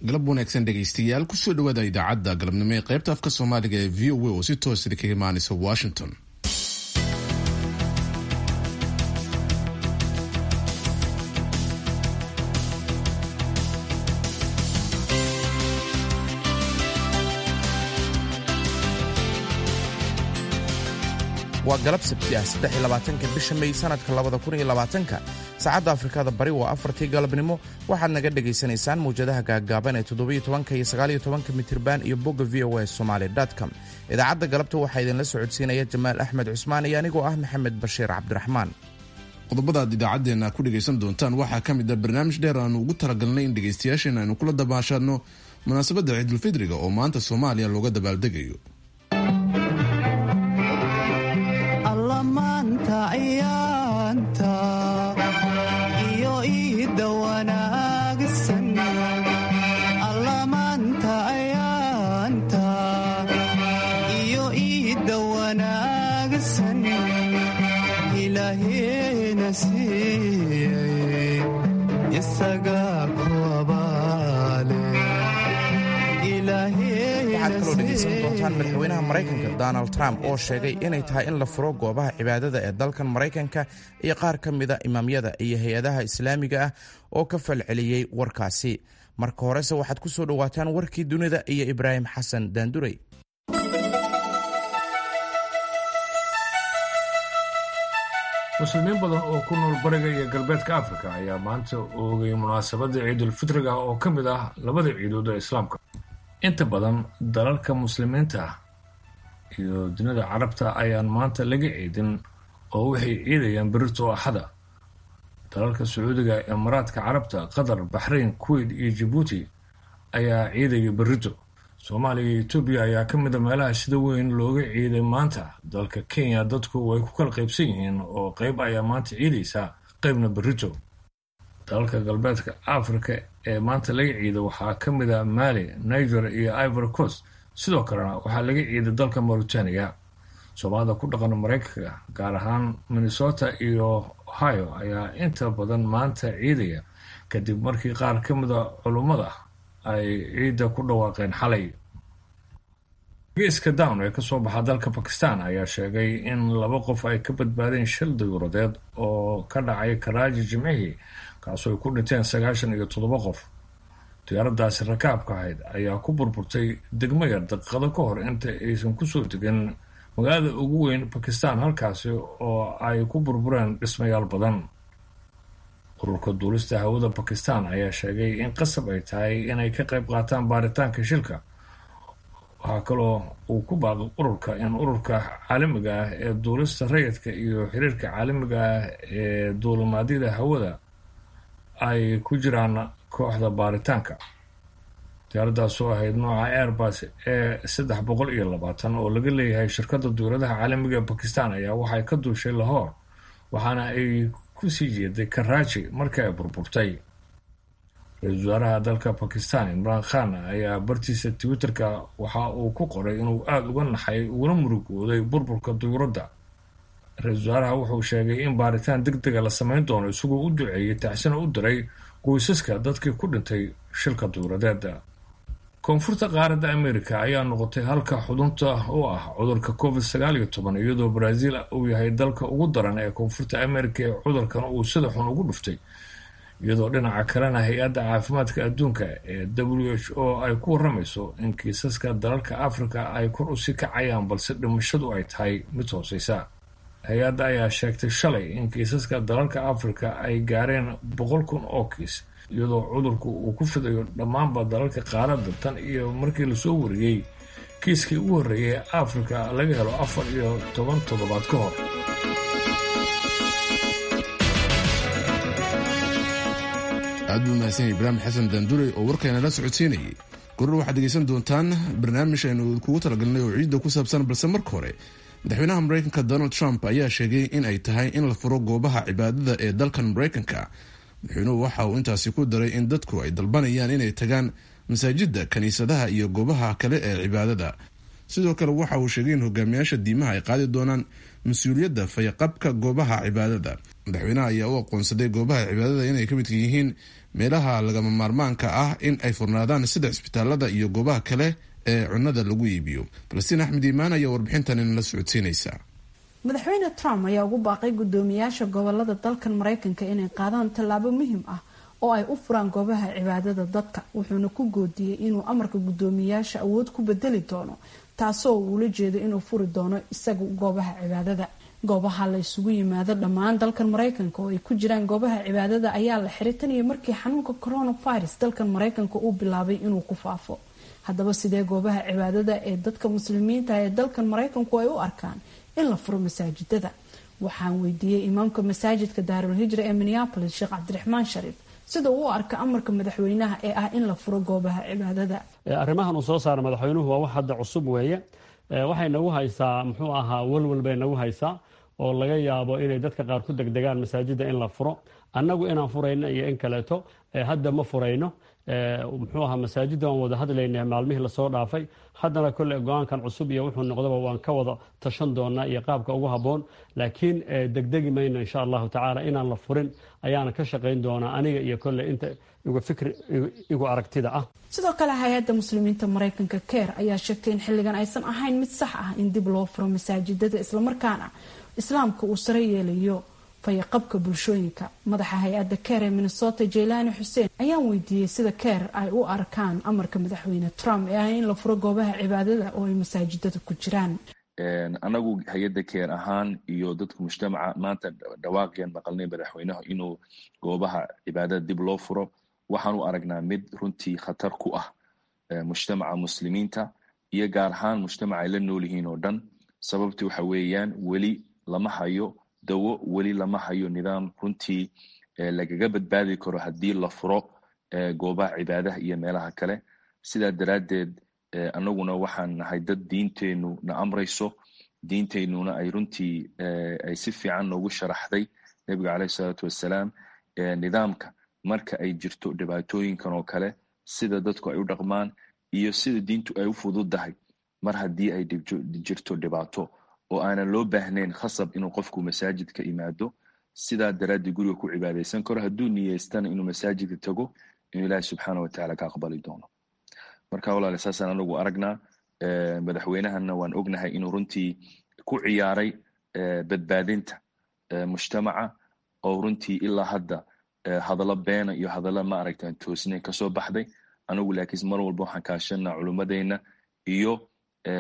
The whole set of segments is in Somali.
galab wanaagsan dhegaystayaal kusoo dhawaada idaacadda galabnimo ee qaybta afka soomaaliga ee v o a oo si toosida kaga imaanaysa washington waa galab sabti ah saddexiyolabaatanka bisha may sanadka labada kun iyo labaatanka saacadda afrikada bari waa afartii galabnimo waxaad naga dhagaysanaysaan mawjadaha gaaggaaban ee toddobiyo tobanka iyo sagaaliyo tobanka mitirban iyo bogga v o a somaali com idaacadda galabta waxaa idinla socodsiinaya jamaal axmed cusmaan iyo anigoo ah maxamed bashiir cabdiraxmaan qodobadaad idaacaddeenna ku dhegaysan doontaan waxaa ka mid ah barnaamij dheer aanu ugu talagalnay in dhegaystayaasheenna aynu kula dabaashaadno munaasabadda ciidulfidriga oo maanta soomaaliya looga dabaaldegayo allamaanta ciyaanta iyo iida wanaagsan allamaanta ciyaanta iyo iida wanaagsan ilaaheena siiyey isaga ku abaale waxaad kaloo dhegaysan doontaan madaxweynaha maraykanka donald trump oo sheegay inay tahay in la furo goobaha cibaadada ee dalkan maraykanka iyo qaar ka mida imaamyada iyo hay-adaha islaamiga ah oo ka falceliyey warkaasi marka horese waxaad ku soo dhowaataan warkii dunida iyo ibraahim xasan daandurey muslimiin badan oo ku nool bariga iyo galbeedka afrika ayaa maanta oogay munaasabadda ciidulfitriga oo ka mid ah labada ciidood ee islaamka inta badan dalalka muslimiinta ah iyo dunida carabta ayaan maanta laga ciidin oo waxay ciidayaan berito axada dalalka sacuudiga imaaraadka carabta qatar baxrayn kuwait iyo jabuuti ayaa ciidaya berito soomaaliya iyo etoobiya ayaa ka mid a meelaha sida weyn looga ciiday maanta dalka kenya dadku way ku kala qaybsan yihiin oo qeyb ayaa maanta ciidaysa qeybna berito dalalka galbeedka africa ee maanta laga ciiday waxaa ka mid a mali niger iyo ivory coast sidoo kalena waxaa laga ciiday dalka mauritania soomaalida ku dhaqan maraykanka gaar ahaan minnesota iyo ohio ayaa inta badan maanta ciidaya kadib markii qaar ka mida culummada ay ciidda ku dhawaaqeen xalay geeska down ee kasoo baxa dalka bakistan ayaa sheegay in laba qof ay ka badbaadeen shil dayuuradeed oo ka dhacay karaaji jimcihii kaasoo ay ku dhinteen sagaashan iyo toddoba qof diyaaradaasi rakaabka ahayd ayaa ku burburtay degmo yar daqiiqado ka hor inta aysan kusoo degin magaalada ugu weyn bakistan halkaasi oo ay ku burbureen dhismayaal badan ururka duulista hawada bakistan ayaa sheegay in qasab ay tahay inay ka qayb qaataan baaritaanka shilka waxaa kaloo uu ku baaqay ururka in ururka caalamiga ah ee duulista rayidka iyo xiriirka caalamiga ah ee duulimaadyada hawada ay ku jiraan kooxda baaritaanka diyaaradaas oo ahayd nooca airbus ee saddex boqol iyo labaatan oo laga leeyahay shirkadda duuladaha caalamiga ee bakistan ayaa waxay ka duushay lahoor waxaana ay kusii jeeday karaaji markii ay burburtay ra-iisul wasaaraha dalka bakistan imraan khan ayaa bartiisa twitterka waxa uu ku qoray inuu aada uga naxay uguna murugooday burburka duyuuradda ra-iisul wasaaraha wuxuu sheegay in baaritaan deg dega la samayn doono isagoo u duceeyey tacsina u diray qoysaska dadkii ku dhintay shilka duyuuradeeda koonfurta qaaradda america ayaa noqotay halka xudunta u ah cudurka covid sagaal iyo toban iyadoo brazil uu yahay dalka ugu daran ee koonfurta america ee cudurkan uu sida xun ugu dhuftay iyadoo dhinaca kalena hay-adda caafimaadka adduunka ee w h o ay ku waramayso in kiisaska dalalka africa ay kor usii kacayaan balse dhimashadu ay tahay mid hooseysa hay-adda ayaa sheegtay shalay in kiisaska dalalka africa ay gaareen boqol kun oo kiis iyadoo cudurku uu ku fidayo dhammaanba dalalka qaaradda tan iyo markii lasoo wariyey kiiskii ugu horreeyay ee africa laga helo afar iyo toban toddobaad ka hor aad buu mahadsan ibraahim xasan daandurey oo warkayna la socodsiinayay goror waxaad dhegaysan doontaan barnaamij aynu kugu talagalnay oo ciidda ku saabsan balse marka hore madaxweynaha maraykanka donald trump ayaa sheegay in ay tahay in la furo goobaha cibaadada ee dalkan maraykanka madaxweynuhu waxa uu intaasi ku daray in dadku ay dalbanayaan inay tagaan masaajidda kiniisadaha iyo goobaha kale ee cibaadada sidoo kale waxa uu sheegay in hogaamiyaasha diimaha ay qaadi doonaan mas-uuliyadda fayaqabka goobaha cibaadada madaxweynaha ayaa u aqoonsaday goobaha cibaadada inay ka midka yihiin meelaha lagama maarmaanka ah in ay furnaadaan sida cisbitaalada iyo goobaha kale ee cunnada lagu iibiyo falastiin axmed iimaan ayaa warbixintan inala socodsiinaysa madaxweyne trump ayaa ugu baaqay guddoomiyaasha gobolada dalkan maraykanka inay qaadaan tallaabo muhiim ah oo ay u furaan goobaha cibaadada dadka wuxuuna ku goodiyey inuu amarka guddoomiyaasha awood ku bedeli doono taasoo uula jeedo inuu furi doono isaga goobaha cibaadada goobaha la isugu yimaado dhammaan dalkan maraykanka oo ay ku jiraan goobaha cibaadada ayaa la xiray tan iyo markii xanuunka coronavirus dalkan maraykanka uu bilaabay inuu ku faafo haddaba sidee goobaha cibaadada ee dadka muslimiinta ee dalkan maraykanku ay u arkaan in la furo masaajidada waxaan weydiiyey imaamka masaajidka daarul hijra ee minneapolis sheekh cabdiraxmaan shariif sida uu u arka amarka madaxweynaha ee ah in la furo goobaha cibaadada arrimahan uu soo saara madaxweynuhu waa wax hadda cusub weeye waxay nagu haysaa muxuu ahaa walwal bay nagu haysaa oo laga yaabo inay dadka qaar ku degdegaan masaajida in la furo annagu inaan furayno iyo in kaleeto hadda ma furayno muxuu ahaa masaajidda waan wada hadlaynaa maalmihii lasoo dhaafay haddana kolle go-aankan cusub iyo wuxuu noqdaba waan ka wada tashan doonaa iyo qaabka ugu habboon laakiin degdegi mayno insha allahu tacaala inaan la furin ayaana ka shaqayn doonaa aniga iyo kolle inta igu fikri igu aragtida ah sidoo kale hay-adda muslimiinta maraykanka keer ayaa sheegtay in xilligan aysan ahayn mid sax ah in dib loo furo masaajidada islamarkaana islaamka uu sare yeelayo fayaqabka bulshooyinka madaxa hay-adda keer ee minnesota jaylaani xuseen ayaan weydiiyey sida keer ay u arkaan amarka madaxweyne trump ee ah in la furo goobaha cibaadada oo ay masaajidada ku jiraan anagu hay-adda keer ahaan iyo dadka mujtamaca maanta dhawaaqeen maqalnay madaxweynaha inuu goobaha cibaadada dib loo furo waxaan u aragnaa mid runtii khatar ku ah mujtamaca muslimiinta iyo gaar ahaan mujtamaca ay la nool yihiin oo dhan sababti waxa weeyaan weli lama hayo dawo weli lama hayo nidaam runtii lagaga badbaadi karo haddii la furo goobaha cibaadaha iyo meelaha kale sidaa daraaddeed anaguna waxaan nahay dad diinteennu na amrayso diinteennuna ay runtii ay si fiican noogu sharaxday nebiga caleyhi salaatu wassalaam nidaamka marka ay jirto dhibaatooyinkan oo kale sida dadku ay u dhaqmaan iyo sida diintu ay u fududdahay mar haddii ay jirto dhibaato oo aanan loo baahnayn khasab inuu qofku masaajidka imaado sidaa daraaddii guriga ku cibaadaysan karo hadduu niyeystana inuu masaajidka tago inuu ilaahi subxaana watacaala ka aqbali doono marka walaale saasaan anagu aragnaa madaxweynahana waan ognahay inuu runtii ku ciyaaray badbaadinta mujtamaca oo runtii ilaa hadda hadallo beena iyo hadallo ma aragtaan toosnayn kasoo baxday anagu laakiin mar walba waxaan kaashanaa culummadeenna iyo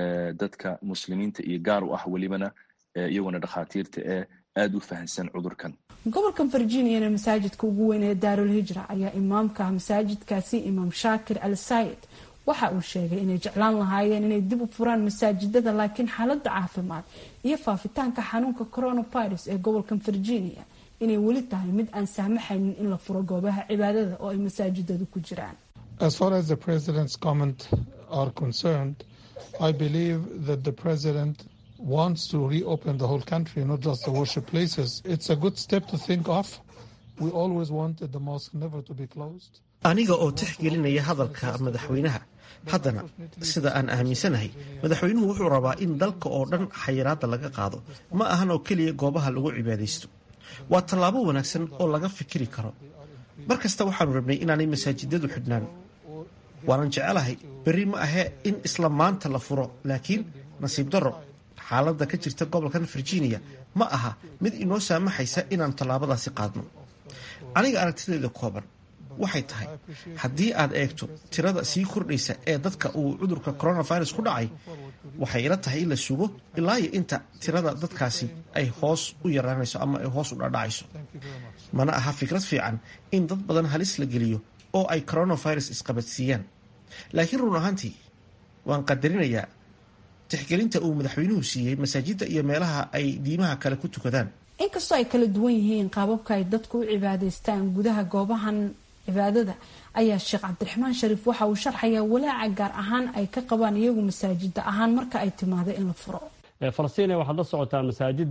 dadka muslimiinta iyo gaar u ah welibana iyaguna dhakhaatiirta ee aada u fahansan cudurkan gobolka virginiana masaajidka ugu weyn ee daarul hijra ayaa imaamka masaajidkaasi imaam shaakir al saayid waxa uu sheegay inay jeclaan lahaayeen inay dib u furaan masaajidada laakiin xaaladda caafimaad iyo faafitaanka xanuunka coronavirus ee gobolka virginia inay weli tahay mid aan saamaxaynin in la furo goobaha cibaadada oo ay masaajidadu ku jiraan As far as the president's comment are concerned, I believe that the president wants to reopen the whole country, not just the worship places. It's a good step to think of. We always wanted the mosque never to be closed. aniga oo tixgelinaya hadalka madaxweynaha haddana sida aan aaminsanahay madaxweynuhu wuxuu rabaa in dalka oo dhan xayiraadda laga qaado ma ahan oo keliya goobaha lagu cibaadaysto waa tallaabo wanaagsan oo laga fikiri karo mar kasta waxaanu rabnay inaanay masaajidadu xidhnaan waanan jecelahay berri ma ahee in isla maanta la furo laakiin nasiib darro xaaladda ka jirta gobolkan virginia ma aha mid inoo saamaxaysa inaan tallaabadaasi qaadno aniga aragtideeda kooban waxay tahay haddii aad eegto tirada sii kordhaysa ee dadka uu cudurka coronavirus ku dhacay waxay ila tahay in la sugo ilaa iyo inta tirada dadkaasi ay hoos u yaraanayso ama ay hoos u dhadhacayso mana aha fikrad fiican in dad badan halis la geliyo oo ay coronavirus isqabadsiiyaan laakiin run ahaantii waan qadarinayaa tixgelinta uu madaxweynuhu siiyey masaajidda iyo meelaha ay diimaha kale ku tukadaan inkastoo ay kala duwan yihiin qaababka ay dadku u cibaadaystaan gudaha goobahan cibaadada ayaa sheekh cabdiraxmaan shariif waxa uu sharxayaa walaaca gaar ahaan ay ka qabaan iyagu masaajida ahaan marka ay timaado in la furo falastiin waxaad la socotaan masaajidda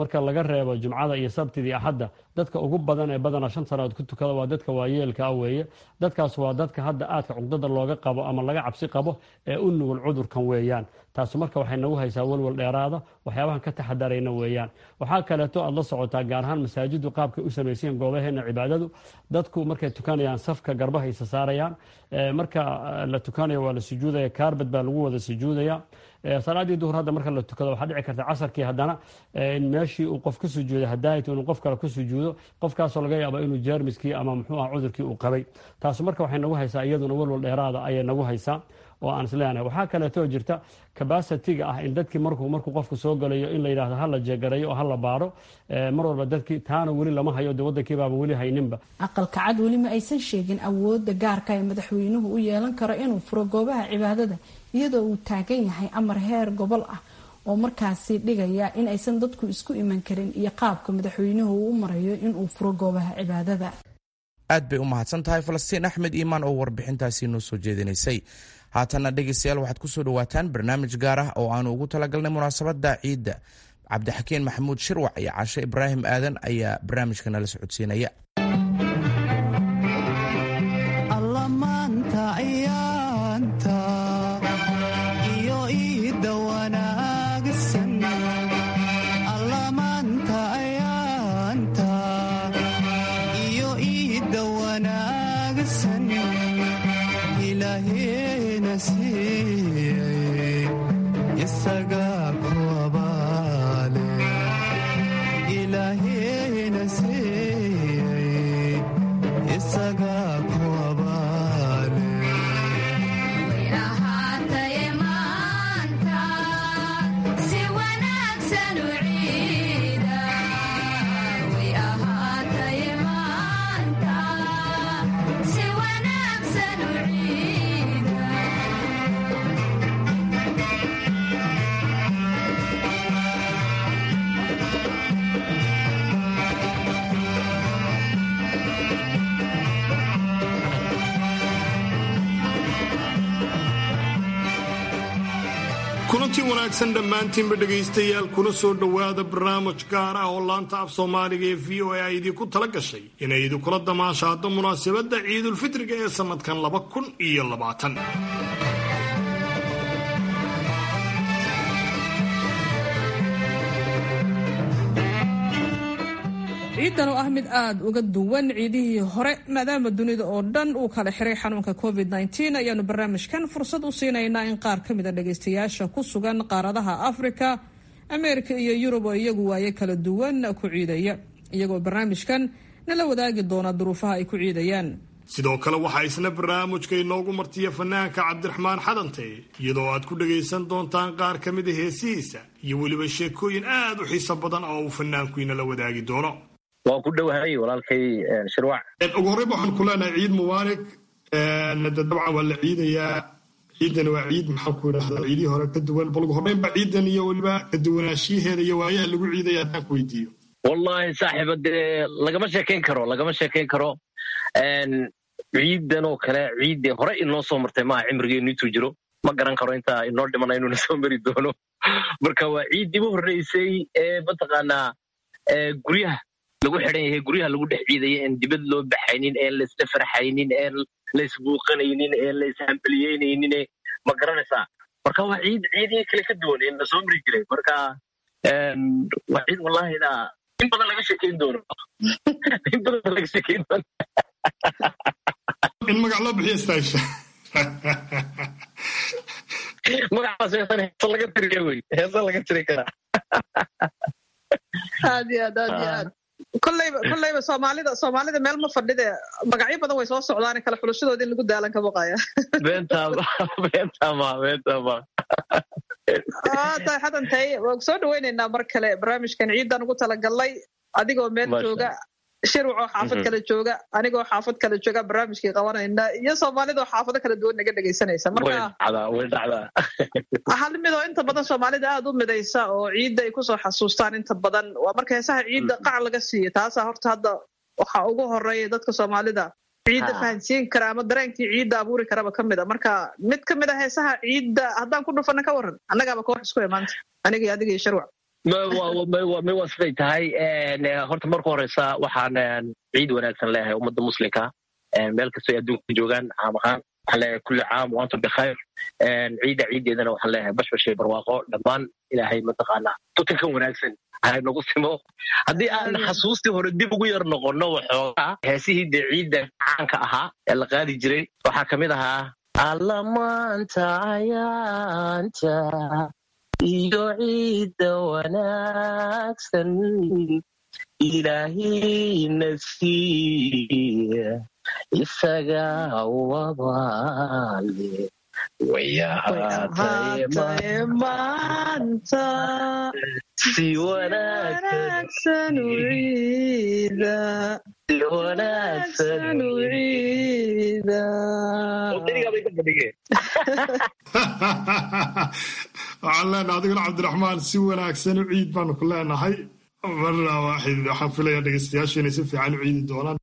marka laga reebo jumcada iyo sabtidii axadda dadka ugu badan ee badanaa shan sannadood ku tukada waa dadka waayeelka ah weeye dadkaas waa dadka hadda aadka cuqdada looga qabo ama laga cabsi qabo ee u nugul cudurkan weeyaan taasu marka waxay nagu haysaa walwal dheeraada waxyaabahan ka taxadarayna weeyaan waxaa kaleeto aad la socotaa gaar ahaan masaajidu qaabkay u samaysayen goobaheena cibaadadu dadku markay tukanayaan safka garbaha isa saarayaan marka la tukanayo waa la sujuudaya kaarbad baa lagu wada sujuudaya salaadii duhur hadda marka la tukado waxaa dhici karta casarkii haddana in meeshii uu qof ka sujuuday hadaayat inuu qof kale ku sujuudo qofkaasoo laga yaaba inuu jeermiskii ama muxuu ah cudurkii uu qabay taasu marka waxay nagu haysaa iyaduna walwal dheeraada ayay nagu haysaa oo aan isleenahay waxaa kaleetoo jirta cabacitiga ah in dadkii markuu markuu qofku soo galayo in la yidhahdo hala jeegarayo oo hala baaro mar walba dadkii taana weli lama hayo de waddankii baaba weli hayninba aqalka cad weli ma aysan sheegin awoodda gaarka ee madaxweynuhu u yeelan karo inuu furo goobaha cibaadada iyadoo uu taagan yahay amar heer gobol ah oo markaasi dhigaya in aysan dadku isku iman karin iyo qaabka madaxweynuhu uu u marayo inuu furo goobaha cibaadada aad bay u mahadsan tahay falastiin axmed iimaan oo warbixintaasi noo soo jeedinaysay haatanna dhegeystayaal waxaad kusoo dhawaataan barnaamij gaar ah oo aanu ugu talagalnay munaasabadda ciidda cabdixakiin maxamuud shirwac iyo cashe ibraahim aadan ayaa barnaamijka nala socodsiinaya allamaanta ciyaanta iyo iida wanaagsan allamaanta ciyaanta iyo iida wanaagsan ilaaheena siiyey isagaa ku abaale ilaaheena siiyey isagaa ku abaale kulantii wanaagsan dhammaantiinba dhegaystayaal kuna soo dhowaada barnaamij gaar ah oo laanta af soomaaliga ee v o a ay idinku tala gashay inay idinkula damaashaado munaasabadda ciidulfitriga ee sannadkan laba kun iyo labaatan ciidan oo ah mid aada uga duwan ciidihii hore maadaama dunida oo dhan uu kala xiray xanuunka covid -19 ayaanu barnaamijkan fursad u siinaynaa in qaar ka mida dhagaystayaasha ku sugan qaaradaha afrika ameerika iyo yurub oo iyagu waaye kala duwan ku ciidaya iyagoo barnaamijkan nala wadaagi doona duruufaha ay ku ciidayaan sidoo kale waxaa isna barnaamijka inoogu martiya fanaanka cabdiraxmaan xadante iyadoo aad ku dhagaysan doontaan qaar ka mida heesihiisa iyo weliba sheekooyin aad u xiiso badan oo uu fanaanku inala wadaagi doono waan ku dhowahay walaalkay shirwac ugu horreyba waxaan ku leenahay ciid mubaarak de dabcan waa la ciidayaa ciidan waa ciid maxaan ku idhahdaa ciidihii hore ka duwan bal ugu horreynba ciidan iyo weliba ka duwanaanshiyaheeda iyo waayaha lagu ciidaya haddaan ku weydiiyo wallahi saaxiiba dee lagama sheekayn karo lagama sheekayn karo ciidan oo kale ciiddee hore inoo soo martay maaha cimrigeenu intuu jiro ma garan karo intaa inoo dhimana inuuna soo mari doono marka waa ciiddii u horreysay ee mataqaanaa guryaha lagu xidhan yahay guryaha lagu dhex ciidaya een dibad loo baxaynin een laisla farxaynin een laisbuuqanaynin een laishambalyeynaynin ma garanaysaa marka waa ciid ciidihii kale ka duwan ee na soo mari jiray marka waa ciid wallahina in badan laga sheekayn doono in badan laga sheekayn doono in magac loo bixiyo staasha magacaas heesan heesa laga tiriya wey heesa laga tiri karaa aad iyo aad aad iyo aad kolleyba kolleyba soomaalida soomaalida meel ma fadhide magacyo badan way soo socdaan kale xulashadooda in lagu daalan ka baqaya beentama beentama beentama tahay xadantay waan soo dhaweynaynaa mar kale barnaamijkan ciidan ugu talagalnay adigoo meel jooga shirwac oo xaafad kale jooga anigoo xaafad kale jooga barnaamijkii qabanayna iyo soomaalida oo xaafado kala duwan naga dhegaysanaysa marka way dhacdaa hal mid oo inta badan soomaalida aada u midaysa oo ciidda ay kusoo xasuustaan inta badan waa marka heesaha ciidda qac laga siiyo taasaa horta hadda waxaa ugu horeeya dadka soomaalida ciidda fahansiin kara ama dareenkii ciidda abuuri karaba ka mid a marka mid ka mid a heesaha ciidda haddaan ku dhufana ka waran annagaaba koox isku imaanta aniga iyo adiga iyo sharwac waa siday tahay horta marka horeysa waxaan ciid wanaagsan leeyahay ummadda muslimka meel kastoo ay adduunka joogaan caam ahaan waxaan leeyahay kulli caam waantum bikhayr ciidda ciiddeedana waxaan leeyahay bashbashay barwaaqo dhammaan ilaahay mataqaanaa tutankan wanaagsan hay nagu simo haddii aan xasuustii hore dib ugu yar noqonno waxoogaa heesihii dee ciidda caanka ahaa ee la qaadi jiray waxaa ka mid ahaa allamaanta ayaanta iyo ciidda wanaagsan ilaahina siiya isaga wabaale wayahaataye maanta si wanaagsan u ciida si wanaagsan u ciida waxaan leenahay adiguna cabdiraxmaan si wanaagsan u ciid baanu ku leenahay marna waaxid waxaan filayaa dhegeystayaashu inay si fiican u ciidi doonaan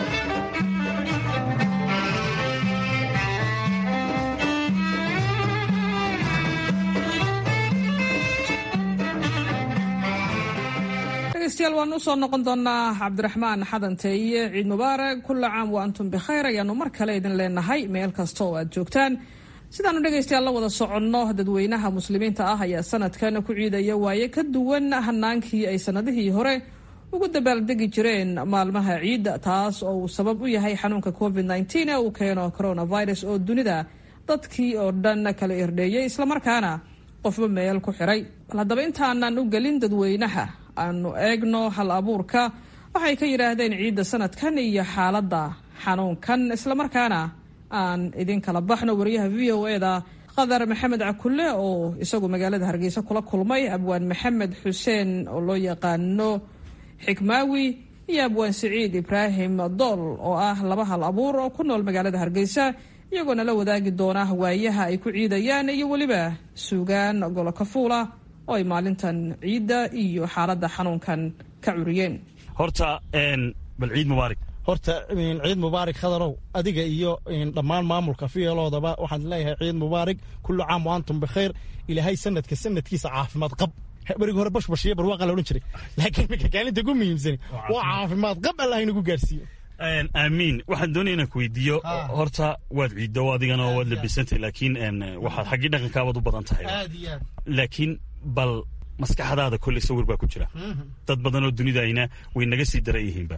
dhegeystayaal waan usoo noqon doonaa cabdiraxmaan xadanteeye ciid mubaarak kulla caam wa antum bikhayr ayaanu mar kale idin leenahay meel kasta oo aad joogtaan sidaanu dhegaystayaal la wada soconno dadweynaha muslimiinta ah ayaa sanadkan ku ciidaya waaye ka duwan hanaankii ay sanadihii hore ugu dabaaldegi jireen maalmaha ciidda taas oo uu sabab u yahay xanuunka covid nteen ee uu keeno coronavirus oo dunida dadkii oo dhan kala irdheeyay islamarkaana qofba meel ku xiray bal haddaba intaanan u gelin dadweynaha aanu eegno hal abuurka waxay ka yidhaahdeen ciidda sanadkan iyo xaaladda xanuunkan islamarkaana aan idin kala baxno wariyaha v o eda qadar maxamed cakulle oo isagu magaalada hargeysa kula kulmay abwaan maxamed xuseen oo loo yaqaano xikmaawi iyo abwaan siciid ibraahim dool oo ah laba hal abuur oo ku nool magaalada hargeysa iyagoona la wadaagi doona waayaha ay ku ciidayaan iyo weliba suugaan golo kafuula oo ay maalintan ciidda iyo xaaladda xanuunkan ka curiyeen horta bal ciid mubaarak horta ciid mubaarak khadarow adiga iyo dhammaan maamulka fiyeloodaba waxaan leeyahay ciid mubaarak kullu caam wa antum bikhayr ilaahay sanadka sanadkiisa caafimaad qab berigi hore bashbashiyo barwaaqa la odhan jiray laakiin iminka kaalinta ugu muhiimsani waa caafimaad qab allah inagu gaarsiiyo aamiin waxaan doonaya inaan ku weydiiyo horta waad ciiddo adigana waad labisantay laakiin waxaad xaggii dhaqankaabaad u badan tahay laakiin bal maskaxdaada kolley sawir baa ku jira dad badan oo dunidayna way naga sii daran yihiinba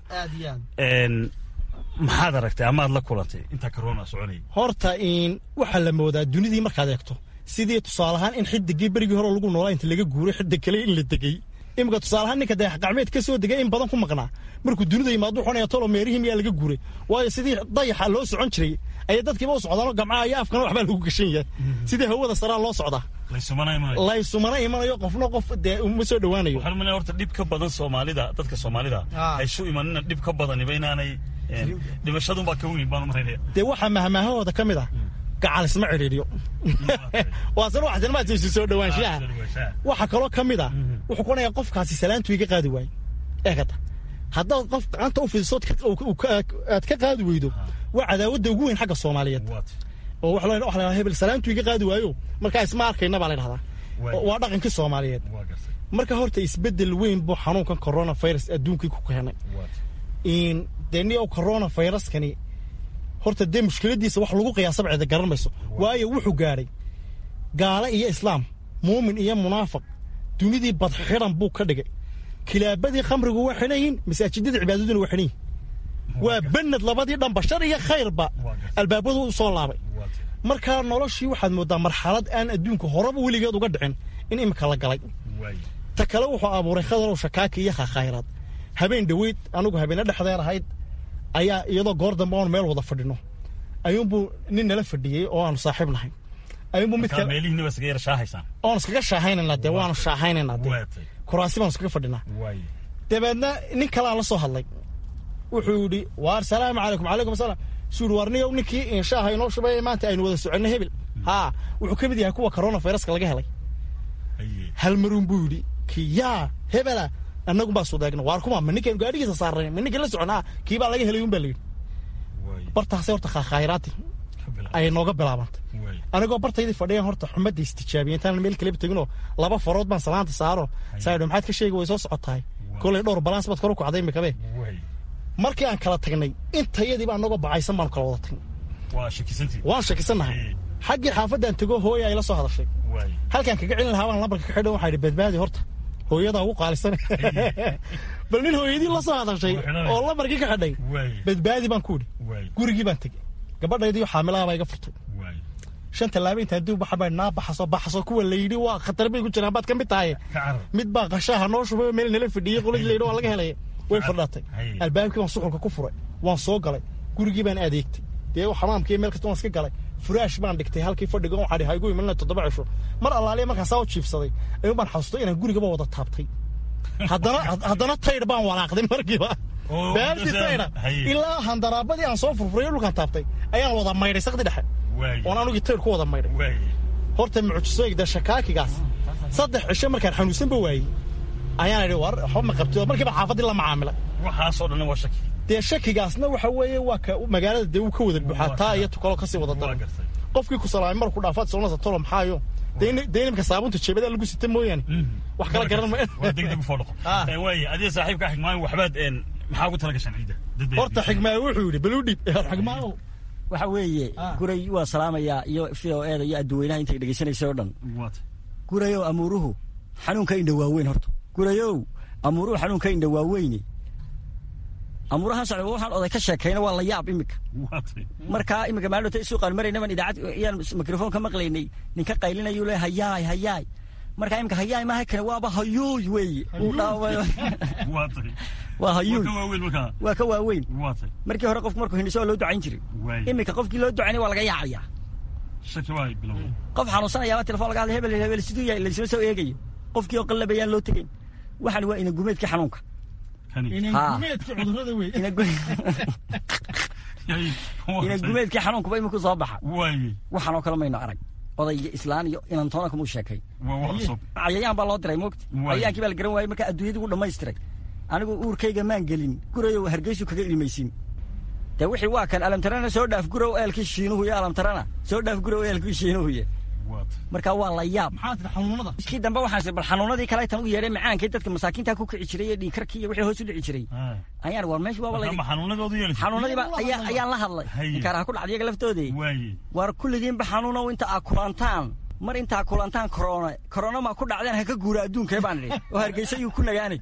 maxaad aragtay amaad la kulantay intaa corona soconaya horta waxaa la moodaa dunidii markaad eegto sidii tusaalahaan in xidigii berigii hore lagu noolaa inta laga guuray xidig kale in la degay iminka tusaalahaan ninka dayax gacmeed ka soo degay in badan ku maqnaa markuu dunida yimaado xunaya tolo meerihii miyaa laga guuray waayo sidii dayaxa loo socon jiray ayay dadkiiba u socdaanoo gamcaha iyo afkana waxbaa lagu gashan yahay sidii hawada saraa loo socdaa laysumana imanayo qofna qof dee uma soo dhowaanayo waxaan umaleeya horta dhib ka badan soomaalida dadka soomaalida haysu imanina dhib ka badaniba inaanay dhimashadunbaa ka weyn baan umalaynaya dee waxaa mahmaahahooda ka mid ah gacal isma cidhiidhiyo waasena waxsinmaadsa isu soo dhowaanshaha waxaa kaloo ka mid ah wuxuu ku onayaa qofkaasi salaantu iga qaadi waayo eegata haddaad qof gacanta u fidiso aad ka qaadi weydo waa cadaawadda ugu weyn xagga soomaaliyeed oo waxa la dhahaa hebel salaantu iga qaadi waayo markaa isma arkayna baa la dhahdaa waa dhaqankii soomaaliyeed marka horta isbeddel weyn buu xanuunkan coronavirus adduunkii ku keenay dee ni coronaviruskani horta dee mushkiladiisa wax lagu qiyaasaba cida garan mayso waayo wuxuu gaadhay gaale iyo islaam muumin iyo munaafiq dunidii badxidan buu ka dhigay kilaabadii khamrigu waa xidhan yihin masaajidadii cibaadaduna waa xidhan yihin waa banad labadii dhanba shar iyo khayrba albaabadu u soo laabay markaa noloshii waxaad moodaa marxalad aan adduunka horeba weligeed uga dhicin in imika la galay ta kale wuxuu abuuray khadarow shakaaki iyo khakhayraad habeen dhoweyd anugu habeene dhexdeer ahayd ayaa iyadoo goor dambe oon meel wada fadhino ayuunbuu nin nala fadhiyey oo aanu saaxiib nahay ayuunbuu mid kale oon iskaga shaahaynayna dee waanu shaahaynayna dee kuraasi baanu iskaga fadhinaa dabeedna nin kalaa la soo hadlay wuxuu yidhi waar salaamu calaykum calaykum asalaam suu yidhi waar niyow ninkii inshaaha inoo shubay maanta aynu wada soconno hebel haa wuxuu ka mid yahay kuwa coronaviruska laga helay hal maruun buu yidhi kii yaa hebela annagu baa sudeegna waar kuma ma ninkan gaadhigiisa saarnay ma ninkan la soconaa kii baa laga helay un baa layidhi bartaasay horta khayraati ayay nooga bilaabantay anigoo bartaydii fadhiyan horta xumadda istijaabiya intaan meel kaleba teginoo laba farood baan salaanta saaro saadho maxaad ka sheegi way soo socotahay kolay dhowr balans baad kor u kacday imikabe markii aan kala tagnay intayadiiba anagoo bacaysan baanu kala wada tagnay waan shakisannahay xaggii xaafaddaan tego hooya ay la soo hadashay halkaan kaga celin lahaa baan lambarka ka xidhan waxaa idhi badbaadi horta hooyadaa ugu qaalisan bal nin hooyadii la soo hadashay oo lambarkii ka xidhay badbaadi baan ku idhi gurigii baan tegey gabadhaydii xaamilaha baa iga furtay shan tallaabo intaan dib baxa baa naa baxaso baxaso kuwa la yidhi waa khatar bay ku jiraan baad ka mid tahay mid baa qashaha noo shubay meel nala fadhiyey qoladii la yidhi waa laga helay way fadhaatay albaabkii baan suxulka ku furay waan soo galay gurigii baan adeegtay dee xamaamkii meel kasta waan iska galay furaash baan dhigtay halkii fadhiga waxaa dhihay igu imanina toddoba cisho mar allaaliya markaan saa u jiibsaday ayuun baan xasuustay inaan gurigaba wada taabtay haddana haddana taydh baan walaaqday markiiba baaltii taydha ilaa handaraabadii aan soo furfuray dhulkaan taabtay ayaan wada maydhay sakdi dhexe oon anugii taydh ku wada maydhay horta mucjisooyig dee shakaakigaas saddex cisho markaan xanuunsanba waayey ayaan idhi war waxba ma qabtid markiiba xaafaddii la macaamilay waxaasoo dhan waa shaki dee shakigaasna waxa weeye waa ka magaalada dee uu ka wada buuxaa taa iyo tukalo kasii wada daran qofkii ku salaamay marku dhaafaad soonasa tolo maxaayo dee nimka saabunta jeebada lagu sita mooyaane wax kala garan ma waa degdeg u foodhaqo waaye adiga saaxiibka xigmaayo waxbaad maxaa ugu tala gashaan ciidda horta xigmaayo wuxuu yidhi bal u dhib xigmaayo waxa weeye guray waa salaamayaa iyo v o eda iyo adduweynaha intay dhegeysanaysa oo dhan gurayow amuuruhu xanuunka indha waaweyn horta gurayow amuuruhu xanuunka indha waaweyne amuurahan socda waxaan oday ka sheekayna waa la yaab imika markaa imika maalota suuqaan maraynaban idaacad iyaan mikrofoon ka maqlaynay ninka qaylinayu le hayaay hayaay markaa imika hayaay maaha kane waaba hayuuy weeye uu dhaawayo waa hayuuy waa ka waaweyn markii hore qofku markuu hindhiso waa loo ducayn jiray imika qofkii loo ducaynay waa laga yaacayaa qof xanuunsanayaaba telefon laga hadlay hebel hebel siduu yahay laysla soo eegayo qofkii oo qallabayaan loo tegayn waxaan waa ina gumeedkii xanuunka ina gumeedkii xanuunkuba iminku soo baxa waxaanoo kale mayno arag oday iyo islaan iyo inantoona kumuu sheekay cayayaan baa loo diray moogta cayayaankii baa la garan waayey markaa adduunyadii uu dhammaystiray anigu uurkayga maan gelin gurayow hargeysu kaga ilmaysin dee wixii waa kan alamtarana soo dhaaf gurow eelkii shiinuhu iyo alamtarana soo dhaaf gurow eelkii shiinuhuye markaa waa la yaab kii dambe waxaan bal xanuunadii kale tan u yeedhay macaankii dadka masaakiinta ku kici jiray iyo dhiigkarkii iyo wixii hoos u dhici jiray ayaan war meesha waaba xanuunadiiba ayaan la hadlay inkaaraha ku dhacday iyaga laftoodii war kulligiinba xanuunow inta aa kulantaan mar intaa kulantaan korona korona ma ku dhacdeen ha ka guura adduunkee baan idhi oo hargeysa yuu ku nagaanay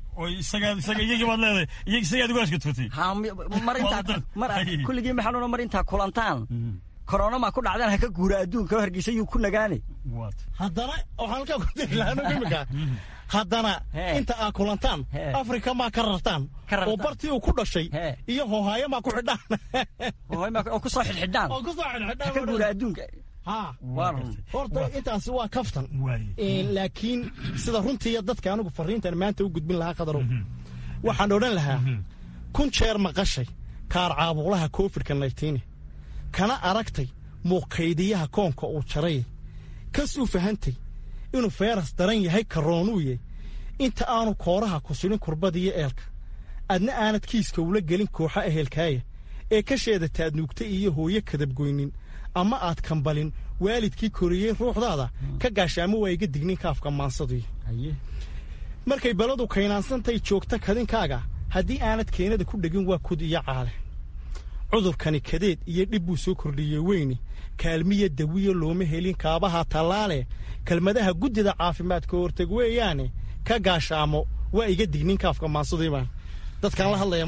mar intaa mar kulligiinba xanuuno mar intaa kulantaan korona ma ku dhacdeen ha ka guura adduunka oo hargeysa yuu ku nagaane haddana waxaan halkaa ku diri lahaa imika haddana inta aa kulantaan afrika maa ka rartaan oo bartii uu ku dhashay iyo hohaayo maa ku xidhaan oo ku soo xidxidhaan oo ku soo xidxidhaan ha ka guura adduunka horta intaasi waa kaftan laakiin sida runtii dadka anigu fariintan maanta u gudbin lahaa qadarow waxaan odhan lahaa kun jeer maqashay kaar caabuqlaha covidka naytiine kana aragtay muuqaydiyaha koonka uu jaray kas u fahantay inuu feeras daran yahay karoonuuye inta aanu kooraha ku sidhin kurbadiyo eelka adna aanad kiiska ula gelin kooxa ehelkaaya ee ka sheedataad nuugta iyo hooyo kadabgoynin ama aad kambalin waalidkii koriyey ruuxdaada ka gaashaamo waa iga dignin kaafka maansaduy markay baladu kaynaansantahay joogta kadinkaaga haddii aanad keenada ku dhegin waa kud iyo caale cudurkani kadeed iyo dhib buu soo kordhiyey weyne kaalmiya dawiya looma helin kaabaha tallaale kelmadaha guddida caafimaadka horteg weeyaane ka gaashaamo waa iga dignin kaafka maansaduybaan dadkaan la hadlaya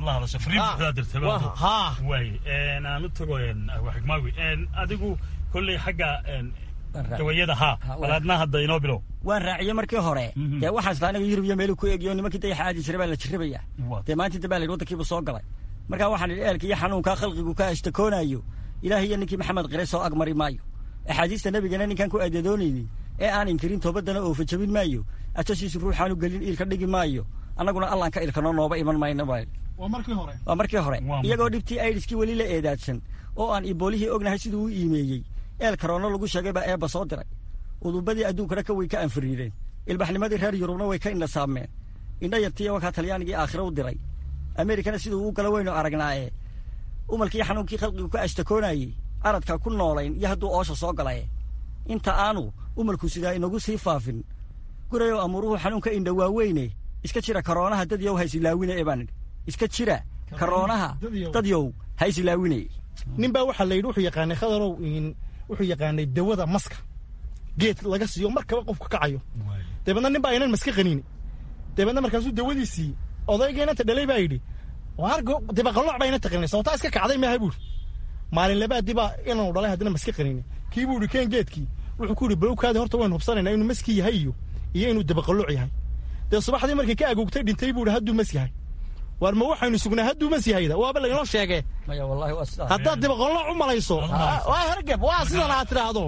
markaaaan u tago xigmaawi adigu kolley xagga dawayada haa balaadna hadda inoo bilow waan raaciyey markii hore dee waxaan isla aniga yurub iyo meelu ku eegiyo nimankii dayaxa aadi jiray baa la jirrabaya dee maanta inta baa la yidhi waddankiibu soo galay markaa waxaan idhi eelka iyo xanuunkaa khalqigu ka ashtakoonayo ilaahay iyo ninkii maxamed qire soo agmari maayo axaadiista nebigana ninkaan ku adeedoonaynin ee aan inkirin toobadana oofa jabin maayo ajasiisu ruuxaanu gelin iilka dhigi maayo annaguna allaan ka ilkano nooba iman mayno baa waa markii hore waa markii hore iyagoo dhibtii aidiskii weli la eedaadsan oo aan iboolihii ognahay siduu u iimeeyey eel karoono lagu sheegay baa eebba soo diray udubadii adduunkana ka way ka anfiriireen ilbaxnimadii reer yurubna way ka indhasaameen indha yartiiyo wakaa talyaanigii aakhira u diray ameerikana siduu u gala weynu aragnaaye umalkii xanuunkii khalqigu ka ashtakoonayey aradka ku noolayn iyo hadduu oosha soo galay inta aanu umalku sidaa inagu sii faafin gurayow amuuruhu xanuunka indha waaweyne iska jira karoonaha dadyow ha isilaawine ee baan iska jira karoonaha dadyow ha isilaawine nin baa waxaa la yidhi wuxuu yaqaanay khadarow wuxuu yaqaanay dawada maska geed laga siiyo markaba qofku kacayo dabeedna nin baa aynan maska qaniini dabeedna markaasuu dawadiisii odaygeynanta dhalay baa yidhi waargo dibaqalooc baa ina taqaninay sababtaa iska kacday maaha buuri maalin labaadii baa inaanu dhalay haddana maska qaniini kii buu yidhi keen geedkii wuxuu ku yidhi balowkaadi horta waynu hubsanaynaa inuu maski yahay iyo iyo inuu dibaqalooc yahay dee subaxdii markii ka agoogtay dhintay buu yidhi hadduu mas yahay waar ma waxaynu sugnaa hadduu mas yahayda waaba laynoo sheegee haddaad dibaqolooc u malayso waa hergeb waa sidan aad tidhaahdo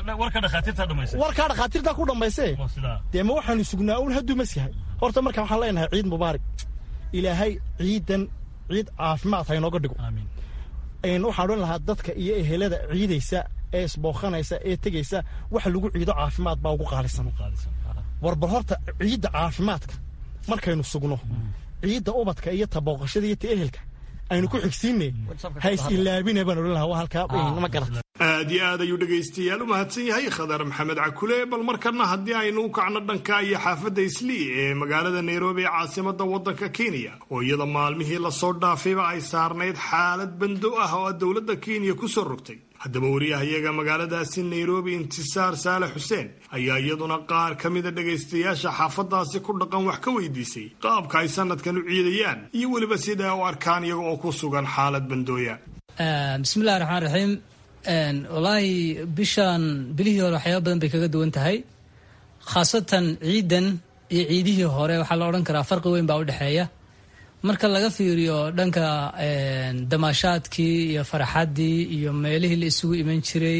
warkaa dhakhaatiirtaa ku dhambayse dee ma waxaynu sugnaa uun hadduu mas yahay horta marka waxaan leenahay ciid mubaarak ilaahay ciidan ciid caafimaad ha inooga dhigo waxaan odhan lahaa dadka iyo ehelada ciidaysa ee isbooqanaysa ee tegaysa wax lagu ciido caafimaad baa ugu qaalisan warbal horta ciidda caafimaadka markaynu sugno ciidda ubadka iyo tabooqashada iyo ta ehelka aynu ku xigsiinne ha is ilaabine baan odhan lahaa waa halkaa ma garata aad iyo aad ayuu dhegaystayaal u mahadsan yahay khadar maxamed cakule bal markana haddii aynu u kacno dhanka iyo xaafadda islii ee magaalada nairobi ee caasimada waddanka kenya oo iyada maalmihii lasoo dhaafayba ay saarnayd xaalad bando ah oo dowladda kenya ku soo rogtay haddaba wariyahayaga magaaladaasi nairobi intisaar saale xuseen ayaa iyaduna qaar ka mida dhegaystayaasha xaafadaasi ku dhaqan wax ka weydiisay qaabka ay sanadkan u ciidayaan iyo weliba sida u arkaan iyaga oo ku sugan xaalad bandooya bismillahi raxmaan raxiim wallaahi bishan bilihii hore waxyaaba badan bay kaga duwan tahay khaasatan ciidan iyo ciidihii hore waxaa la odhan karaa farqi weyn baa u dhexeeya marka laga fiiriyo dhanka damaashaadkii iyo faraxaddii iyo meelihii la isugu iman jiray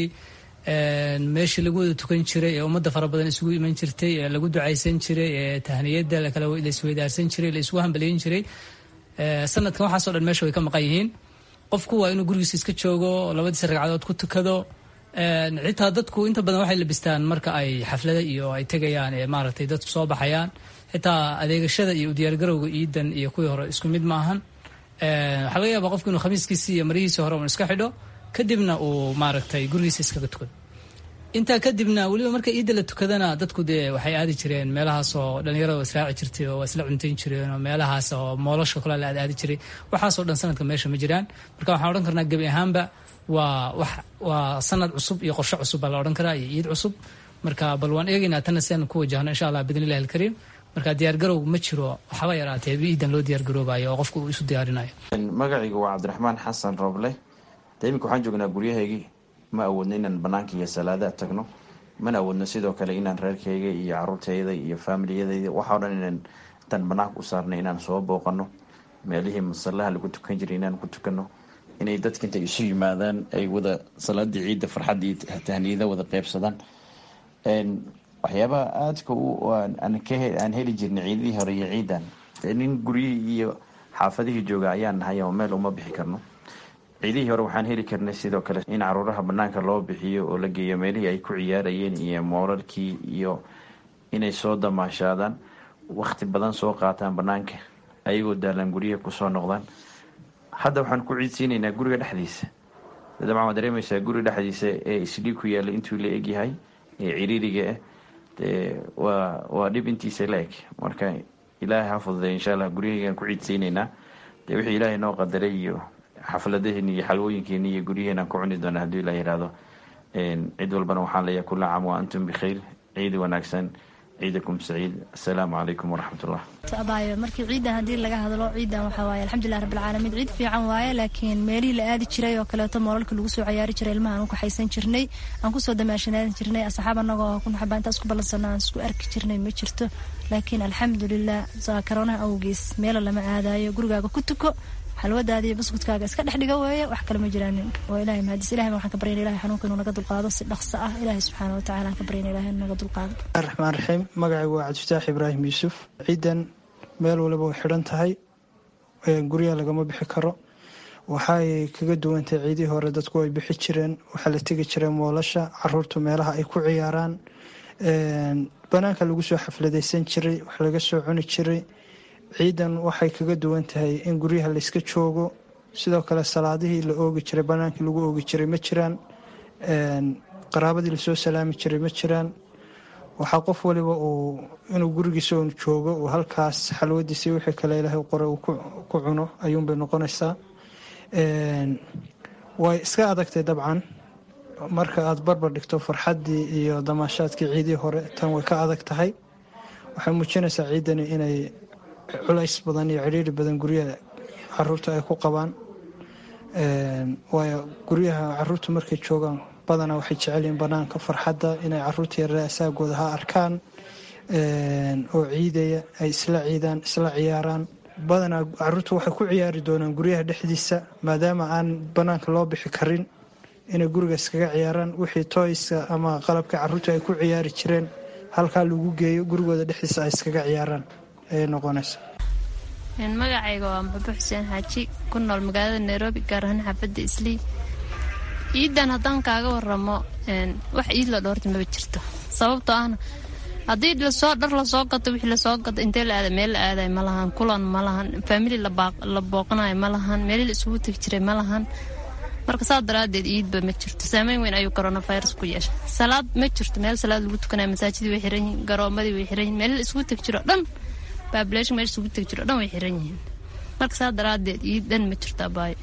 meeshii lagu wada tukan jiray ee ummadda fara badan isugu iman jirtay ee lagu ducaysan jiray ee tahniyadda la isweydaarsan jiray la isugu hambaliyin jiray sanadkan waxaasoo dhan meesha way ka maqan yihiin qofku waa inuu gurigiisa iska joogo labadiisa ragcadood ku tukado xitaa dadku inta badan waxay labistaan marka ay xaflada iyo ay tegayaan ee maaragtay dadku soo baxayaan xitaa adeegashada iyo udiyaargarowga iidan iyo kuwii hore isku mid maahan waxaa laga yaabaa qofku inuu khamiiskiisi iyo marihiisi hore un iska xidho kadibna uu maaragtay gurigiisa iskaga tukado intaa kadibna weliba marka iidda la tukadana dadku dee waxay aadi jireen meelahaas oo dhalinyarada israaci jirtay oo waa isla cuntayn jireen oo meelahaas oo moolashka kale la aad aadi jiray waxaasoo dhan sanadka meesha ma jiraan marka waxaan odhan karnaa gebi ahaanba waa wax waa sanad cusub iyo qorshe cusub baa la odhan karaa iyo ciid cusub marka bal waan eegaynaa tana si aan ku wajahno insha allah bidn illahi alkariim marka diyaargarow ma jiro waxba yaraatee ciidan loo diyaargaroobayo oo qofku uu isu diyaarinayo magacaygu waa cabdiraxmaan xasan rooble de iminka waxaan joognaa guryahaygii ma awoodno inaan banaanka iyo salaada tagno mana awoodno sidoo kale inaan reerkayga iyo caruurtayda iyo faamiliyadayda waxao dhan inaan intaan banaanka u saarnay inaan soo booqano meelihii masallaha lagu tukan jiray inaan ku tukano inay dadka intay isu yimaadaan ay wada salaadii ciidda farxadda iyo tahniyada wada qeybsadaan waxyaabaha aadka aan heli jirnay ciidadii hore iyo ciidan nin guryihii iyo xaafadihii jooga ayaan nahay oo meel uma bixi karno ciidihii hore waxaan heli karnay sidoo kale in caruuraha banaanka loo bixiyo oo la geeyo meelihii ay ku ciyaarayeen iyo moolalkii iyo inay soo damaashaadaan wakti badan soo qaataan banaanka ayagoo daalan guryaha kusoo noqdaan hadda waxaan ku ciidsiinaynaa guriga dhexdiisa dabcan waad dareemaysaa guriga dhexdiisa ee isdhii ku yaalla intuu la egyahay ee ciriiriga ah dee waa waa dhib intiisa la eg marka ilaahay ha fududay insha allah guryahaygaan ku ciidsiinaynaa dee wixii ilaahay noo qadaray iyo xafladaheeni iyo xalwooyinkeeni iyo guryaheenaan ku cuni doona hadduu ilaa yihahdo cid walbana waxaan leeyahay kula caam wa antum bikhayr ciid wanaagsan ciidakum saciid assalaamu calaykum waraxmatullah abaayo markii ciidan haddii laga hadlo ciidan waxaa waaye alxamdulilah rabbilcaalamiin ciid fiican waaye laakiin meelihii la aadi jiray oo kaleeto moolalka lagu soo cayaari jiray ilmaha aan u kaxaysan jirnay aan kusoo damaashanaadan jirnay asxaab annagoo kunaxabaa intaas ku ballansano aan isku arki jirnay ma jirto laakiin alxamdulilah karoonaha awgees meelo lama aadayo gurigaaga ku tuko xalwadaada iyo buskudkaaga iska dhex dhiga weeye wax kale ma jiraanin oo ilahay mahadis ilahay waxaan ka baryana ilahay xanuunka inuu naga dulqaado si dhaqso ah ilahay subxaana watacaala aan ka baryana ilahay inuu naga dulqaado raxmaan raxiim magacaygu waa cabdifataax ibraahim yuusuf ciidan meel waliba way xidhan tahay guryaha lagama bixi karo waxaay kaga duwantahay ciidihii hore dadku ay bixi jireen waxaa la tegi jiray moolasha caruurtu meelaha ay ku ciyaaraan banaanka lagu soo xafladaysan jiray wax laga soo cuni jiray ciidan waxay kaga duwan tahay in guryaha layska joogo sidoo kale salaadihii la oogi jiray banaankii lagu oogi jiray ma jiraan qaraabadii lasoo salaami jiray ma jiraan waxaa qof waliba uu inuu gurigiisa un joogo uu halkaas xalwadiisii wixii kale ilaahay qore uu ku cuno ayuunbay noqonaysaa way iska adagtay dabcan marka aad barbar dhigto farxaddii iyo damaashaadkii ciidii hore tan way ka adag tahay waxay muujinaysaa ciidani inay culays badan iyo cidhiiri badan guryaha caruurta ay ku qabaan waayo guryaha caruurtu markay joogaan badanaa waxay jecelyihiin banaanka farxadda inay caruurta yarare asaagooda ha arkaan oo ciidaya ay isla ciidaan isla ciyaaraan badanaa caruurtu waxay ku ciyaari doonaan guryaha dhexdiisa maadaama aan banaanka loo bixi karin inay guriga iskaga ciyaaraan wixii toyska ama qalabka caruurtu ay ku ciyaari jireen halkaa lagu geeyo gurigooda dhexdiisa ay iskaga ciyaaraan ayay noqonaysa magacayga waa maxbo xuseen xaaji ku nool magaalada nairobi gaar ahaan xaafadda islii ciidan haddaan kaaga waramo wax ciid la dhoorta maba jirto sababtoo ahna haddii lasoo dhar lasoo gato wixii lasoo gato intee la aada meel la aadayo ma lahan kulan ma lahan faamili la booqanayo ma lahan meeli la isugu tegi jiray ma lahan marka saa daraadeed ciidba ma jirto saameyn weyn ayuu coronavirus ku yeesha salaad ma jirto meel salaad lagu tukanayo masaajidii way xiran yihiin garoomadii way xiran yihin meeli la isugu tegi jiro dhan baabulation meel isugu tegi jiro dhan way xiran yihiin marka saa daraadeed ciid dhan ma jirto abaayo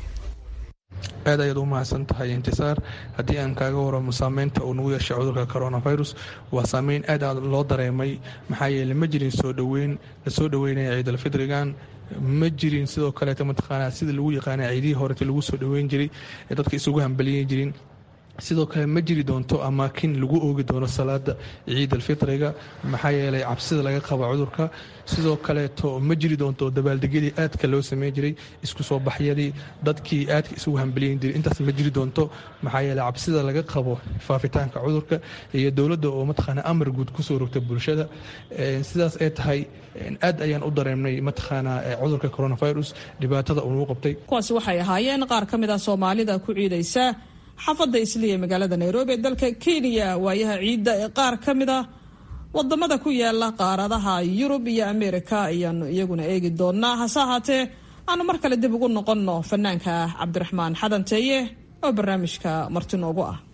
aad ayaad u mahadsan tahay intisaar haddii aan kaaga waramo saameynta uu nagu yeeshay cudurka coronavirus waa saameyn aad aad loo dareemay maxaa yeele ma jirin soo dhoweyn lasoo dhoweynaya ciidalfidrigan ma jirin sidoo kaleeta mataqaanaa sida lagu yaqaana ciidihii horeta lagu soo dhoweyn jiray ee dadka isugu hambaliyan jirin sidoo kale ma jiri doonto amaakin lagu oogi doono salaada ciid alfitriga maxaa yeelay cabsida laga qaba cudurka sidoo kaleeto ma jiri doonto dabaaldegyadii aadka loo sameyn jiray isku soo baxyadii dadkii aadka isugu hambaliyan jiray intaas ma jiri doonto maxaa yeeley cabsida laga qabo faafitaanka cudurka iyo dowladda oo mataqaana amar guud kusoo rogta bulshada sidaas ay tahay aad ayaan u dareemnay mataqaanaa cudurka coronavirus dhibaatada uu nagu qabtay kuwaasi waxay ahaayeen qaar ka mid ah soomaalida ku ciidaysa xaafadda isliya magaalada nairobi ee dalka kenya waayaha ciidda ee qaar ka mid ah wadamada ku yaala qaaradaha yurub iyo ameerika ayaanu iyaguna eegi doonaa hase ahaatee aanu mar kale dib ugu noqonno fanaanka cabdiraxmaan xadanteeye oo barnaamijka marti noogu ah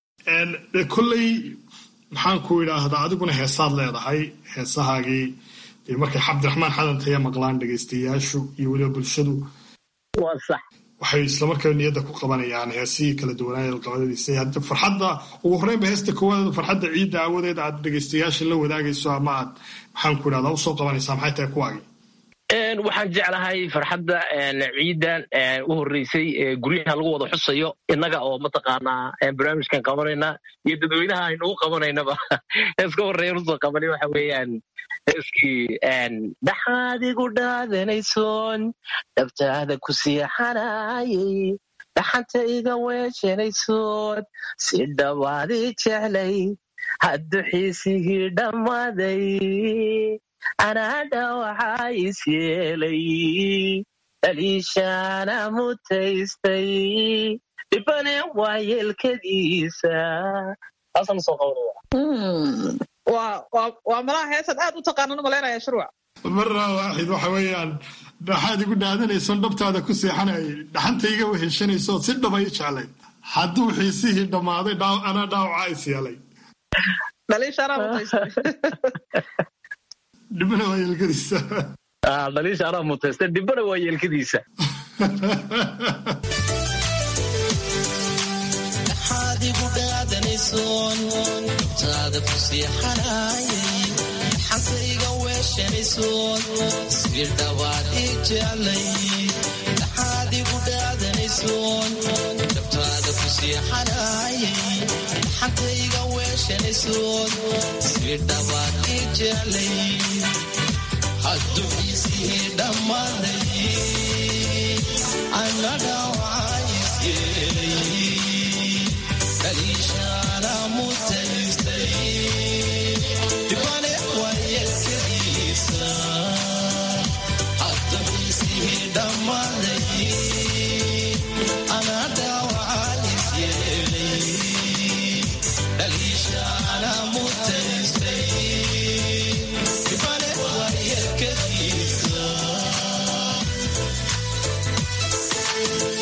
kolley maxaan ku idhaahdaa adiguna heesaad leedahay heesahaagii dee markay cabdiraxmaan xadanteeye maqlaan dhegaystayaashu iyo weliba bulshadu waxay islamarkaa niyadda ku qabanayaan heesihii kala duwanaaye qabadadiisa hadda farxadda ugu horreynba heesta koowaad farxadda ciidda aawadeed aad dhegaystayaasha la wadaagayso ama aad maxaan ku idhahdaa usoo qabanaysaa maxay tahay kuwaagi waxaan jeclahay farxadda ciidan u horreysay guryaha lagu wada xusayo innaga oo mataqaanaa barnaamijkan qabanayna iyo dadweynaha aynugu qabanaynaba heeska horreeya usoo qabanay waxa weeyaan heeskii dhaxaad igu dhaadanaysoon dhabtaada ku siixanayay dhaxanta iga weeshanaysoon si dhawaadii jeclay haddu xiisigii dhammaaday anaadha waxaa is yeelay dhaliishaana mutaystay dhibane waa yeelkadiisa waa malaha heesaad aad u taqaanan malaynaya shuruuc marra waaxid waxa weeyaan dhaxaad igu dhaadanaysoon dhabtaada ku seexanayay dhaxanta iga weheshanayso si dhabay jeclay hadduu xiisihii dhammaaday anaa dhaawacaa is yeelay dhibana waa yeelkadiisa dhaliisha anaa mutaysta dhibana waa yeelkadiisa dhaxaad igu dhaadanaysoon dhabtaada ku siixanayay dhaxantayga weeshanaysoon si dhawaad ii jeclay dhaxaad igu dhaadanaysoon dhabtaada ku siixanayay dhaxantayga weeshanaysoon si dhawaad ii jeclay hadduu isii dhammaaday annaga waxaa is yeelay dhaliishaana mutaystay dhibane waa yeelkadiisa hadduu isii dhammaaday annaga waxaa is yeelay dhaliishaana mutaystay dhibane waa yeelkadiisa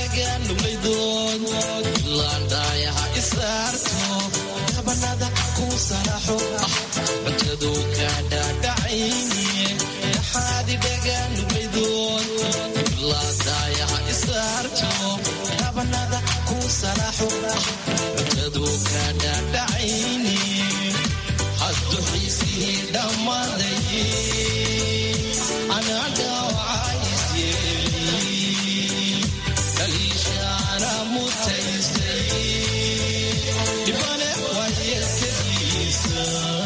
dhagaanuglaydood ilaan dhaayaha isaarto dhabanada ku salaxo cuntadu ka dhaadhacayniye dhaxaadi dhagaanuglaydood ilaan dhaayaha isaarto dhabanada ku salaxo cuntadu ka dhaadhacayniye haddu xiisihii dhammaaday anaa dhaawacayis yeeli daliishaana mutaystay dhibane waayelkadiisa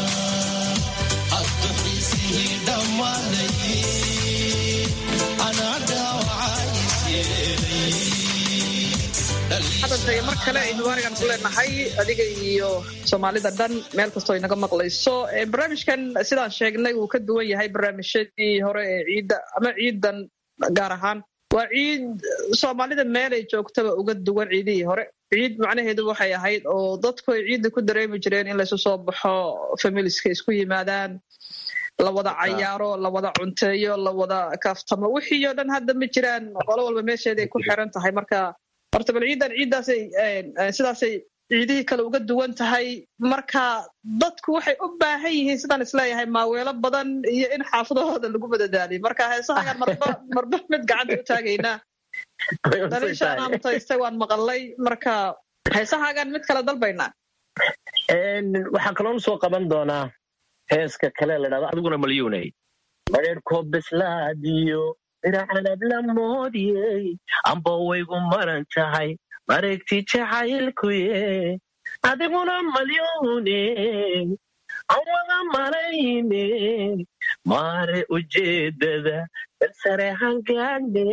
haddu xiisihii dhammaaday anaa dhaawacayis yeelay xadantay mar kale aynu waarigan ku leenahay adiga iyo soomaalida dhan meel kastoo inaga maqlayso barnaamijkan sidaan sheegnay wuu ka duwan yahay barnaamijyadii hore ee ciidda ama ciidan gaar ahaan waa ciid soomaalida meelay joogtaba uga duwan ciidihii hore ciid macnaheedu waxay ahayd oo dadku ay ciidda ku dareemi jireen in laysu soo baxo familiska isku yimaadaan la wada cayaaro la wada cunteeyo la wada kaaftamo wixii oo dhan hadda ma jiraan qolo walba meesheeday ku xiran tahay marka horta bal ciidan ciiddaasay sidaasay ciidihii kale uga duwan tahay marka dadku waxay u baahan yihiin sidaan isleeyahay maaweelo badan iyo in xaafadahooda lagu madadaaliyo marka heesahagaan marba marba mid gacanta u taagaynaa daliishaanaa mutaystay waan maqalay marka heesahaagaan mid kale dalbaynaa waxaan kaloon soo qaban doonaa heeska kale la dhahdo adiguna malyuunay mareerkoo bislaadiyo diracanab la moodiyey amba waygu maran tahay mareegti jacaylkuye adiguna malyuune aan wada marayne maare ujeedada balsare hangaane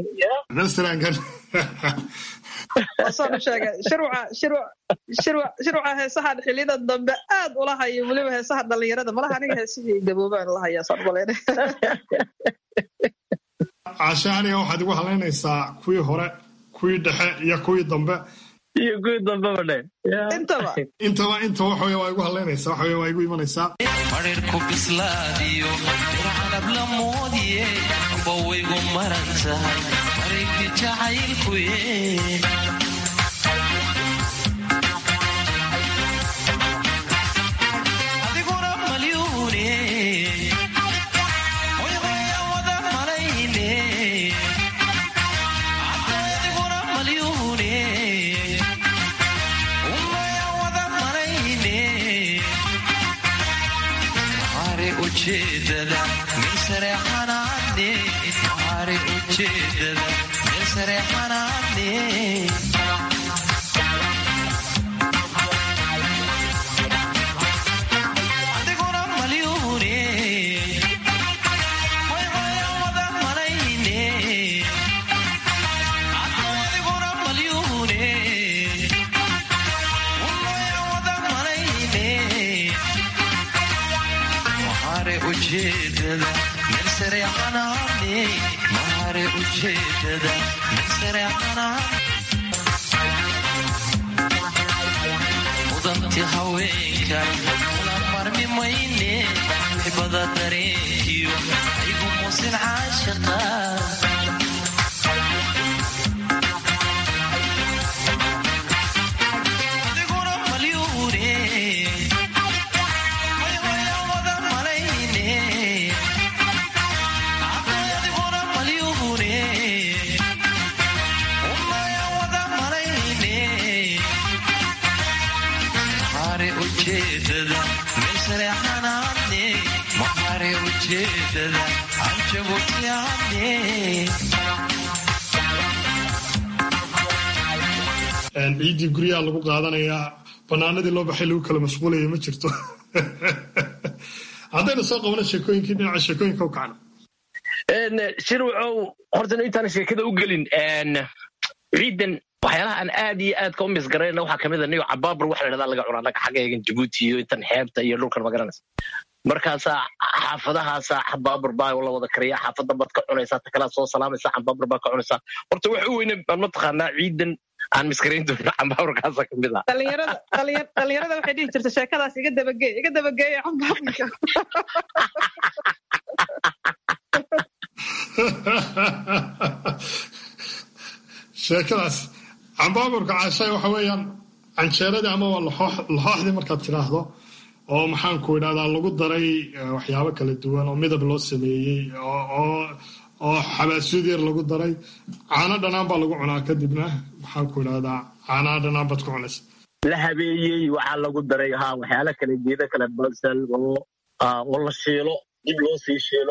wasaanu sheegay shirwaca heesahan xiliyada dambe aad ula hayo weliba heesaha dhalinyarada malaha aniga heesihii gaboobaan la hayaa saan malayna cashaaniga waxaad igu halaynaysaa kuwii hore kuwii dhexe iyo kuwii dambe iyo kuwii dambeba dhe intaba intaba inta waxawey waa igu halaynaysaa waxawey waa igu imanaysaa mareerku bislaadiyo dircanab la moodiye amba waygu maran tahay mareegti jacaylkuye adiguna malyuune hoyhoya wada marayne adiguna malyuune umaya wada marayne mahare ujeedada meel sare xanaane mahare ujeedada meel sare xanaane adiguna malyuune hoyhoya wada marayne adiguna malyuune umaya wada marayne mahare ujeedada meel sare xanaane mahare ujeedada meel sare xanaane mudanti haweenka kula marmi mayne xibada dareenkiyo aygu musin caashiqa adiguna malyuune hoyhoya wada marayne adiguna malyuune umaya wada marayne mahare ujeedada meel sare xanaane mahare ujeedada anjabutiane ciiddii guryaha lagu qaadanayaa banaanadii loo baxay lagu kala mashquulaya ma jirto haddaynu soo qabano sheekooyinkii dhinaca sheekooyinka u kacno shirwacow horta intaan sheekada u gelin ciidan waxyaalaha aan aad iyo aadka u misgarayna waxaa kamid a niyo cabaabur waxa la dhahdaa laga cunaa naga xaggeegan jabuuti iyo intan xeebta iyo dhulkan magaranaysa markaasaa xaafadahaasaa xabaabur baa la wada kariya xaafadda baad ka cunaysaa ta kalaa soo salaamaysaa xabaabur baa ka cunaysaa horta waxa u weyne aan mataqaanaa ciidan aan miskarayn doono xambaaburkaasa kamid ah dhalinyarada dhalin- dhalinyarada waxay dhihi jirta sheekadaas iga dabageey iga dabageeya xambaarka sheekadaas cambaaburka caashay waxa weeyaan canjeeradii ama waa laxooxdii markaad tidhaahdo oo maxaanku idhahdaa lagu daray waxyaabo kala duwan oo midab loo sameeyey oo xabaasuud yar lagu daray caano dhanaan baa lagu cunaa kadibna maxaanku idhahdaa caanaha dhanaan baad ku cunaysa la habeeyey waxaa lagu daray ha waxyaala kale geeda kale basal oo oo la shiilo dib loo sii shiilo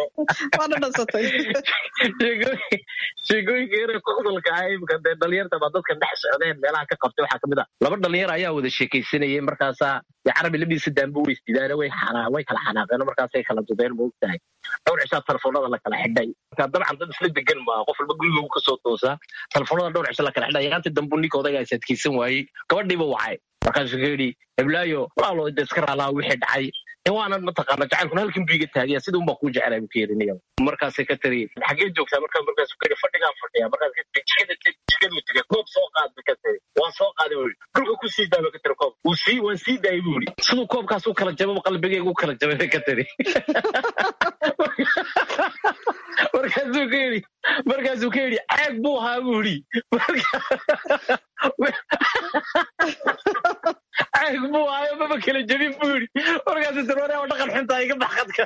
sheegooyinka yare kudalka ah imika dee dhalinyarta baa dadka dhex socdeen meelaha ka qabtay waxaa kamid a laba dhalinyar ayaa wada sheekaysanayay markaasaa dee carabi labadiisa daanba weystidaane way xanaa way kala xanaaqeen markaasay kala dudeen ma ogtahay dhowr cishaa telefoonada la kala xidhay marka dabcan dad isla degan maa qof walba guriga kasoo toosaa telefoonada dhowr cisho la kala xidhay yaanti dambu ninka odayga is adkaysan waayey gabadhiiba wacay markaasuu ka yidhi heblaayo walaalo de iska raalaa wixii dhacay waanan mataqaana jacaylkuna halkan buu iga taagaya sida unbaa kuu jeclaa buu ka yerinaya markaasay ka tiri xaggee joogtaa markaa markaasuu ka yidhi fadhigaa fadhiya markaas ka tiri jikada jikaduu tegay koob soo qaad ba ka tiri waan soo qaaday buu yidhi dhulka ku sii daa ba ka tiri koob wuu sii waan sii daayay buu yidhi siduu koobkaas u kala jababa qalbigayga u kala jabay bay ka tiri markaasuu ka yidhi markaasuu ka yidhi caag buu ahaa buu yidhi caag buu ahaayo maba kala jabin buu yidhi markaasuu tiri waree oo dhaqan xuntaa iga baxqadka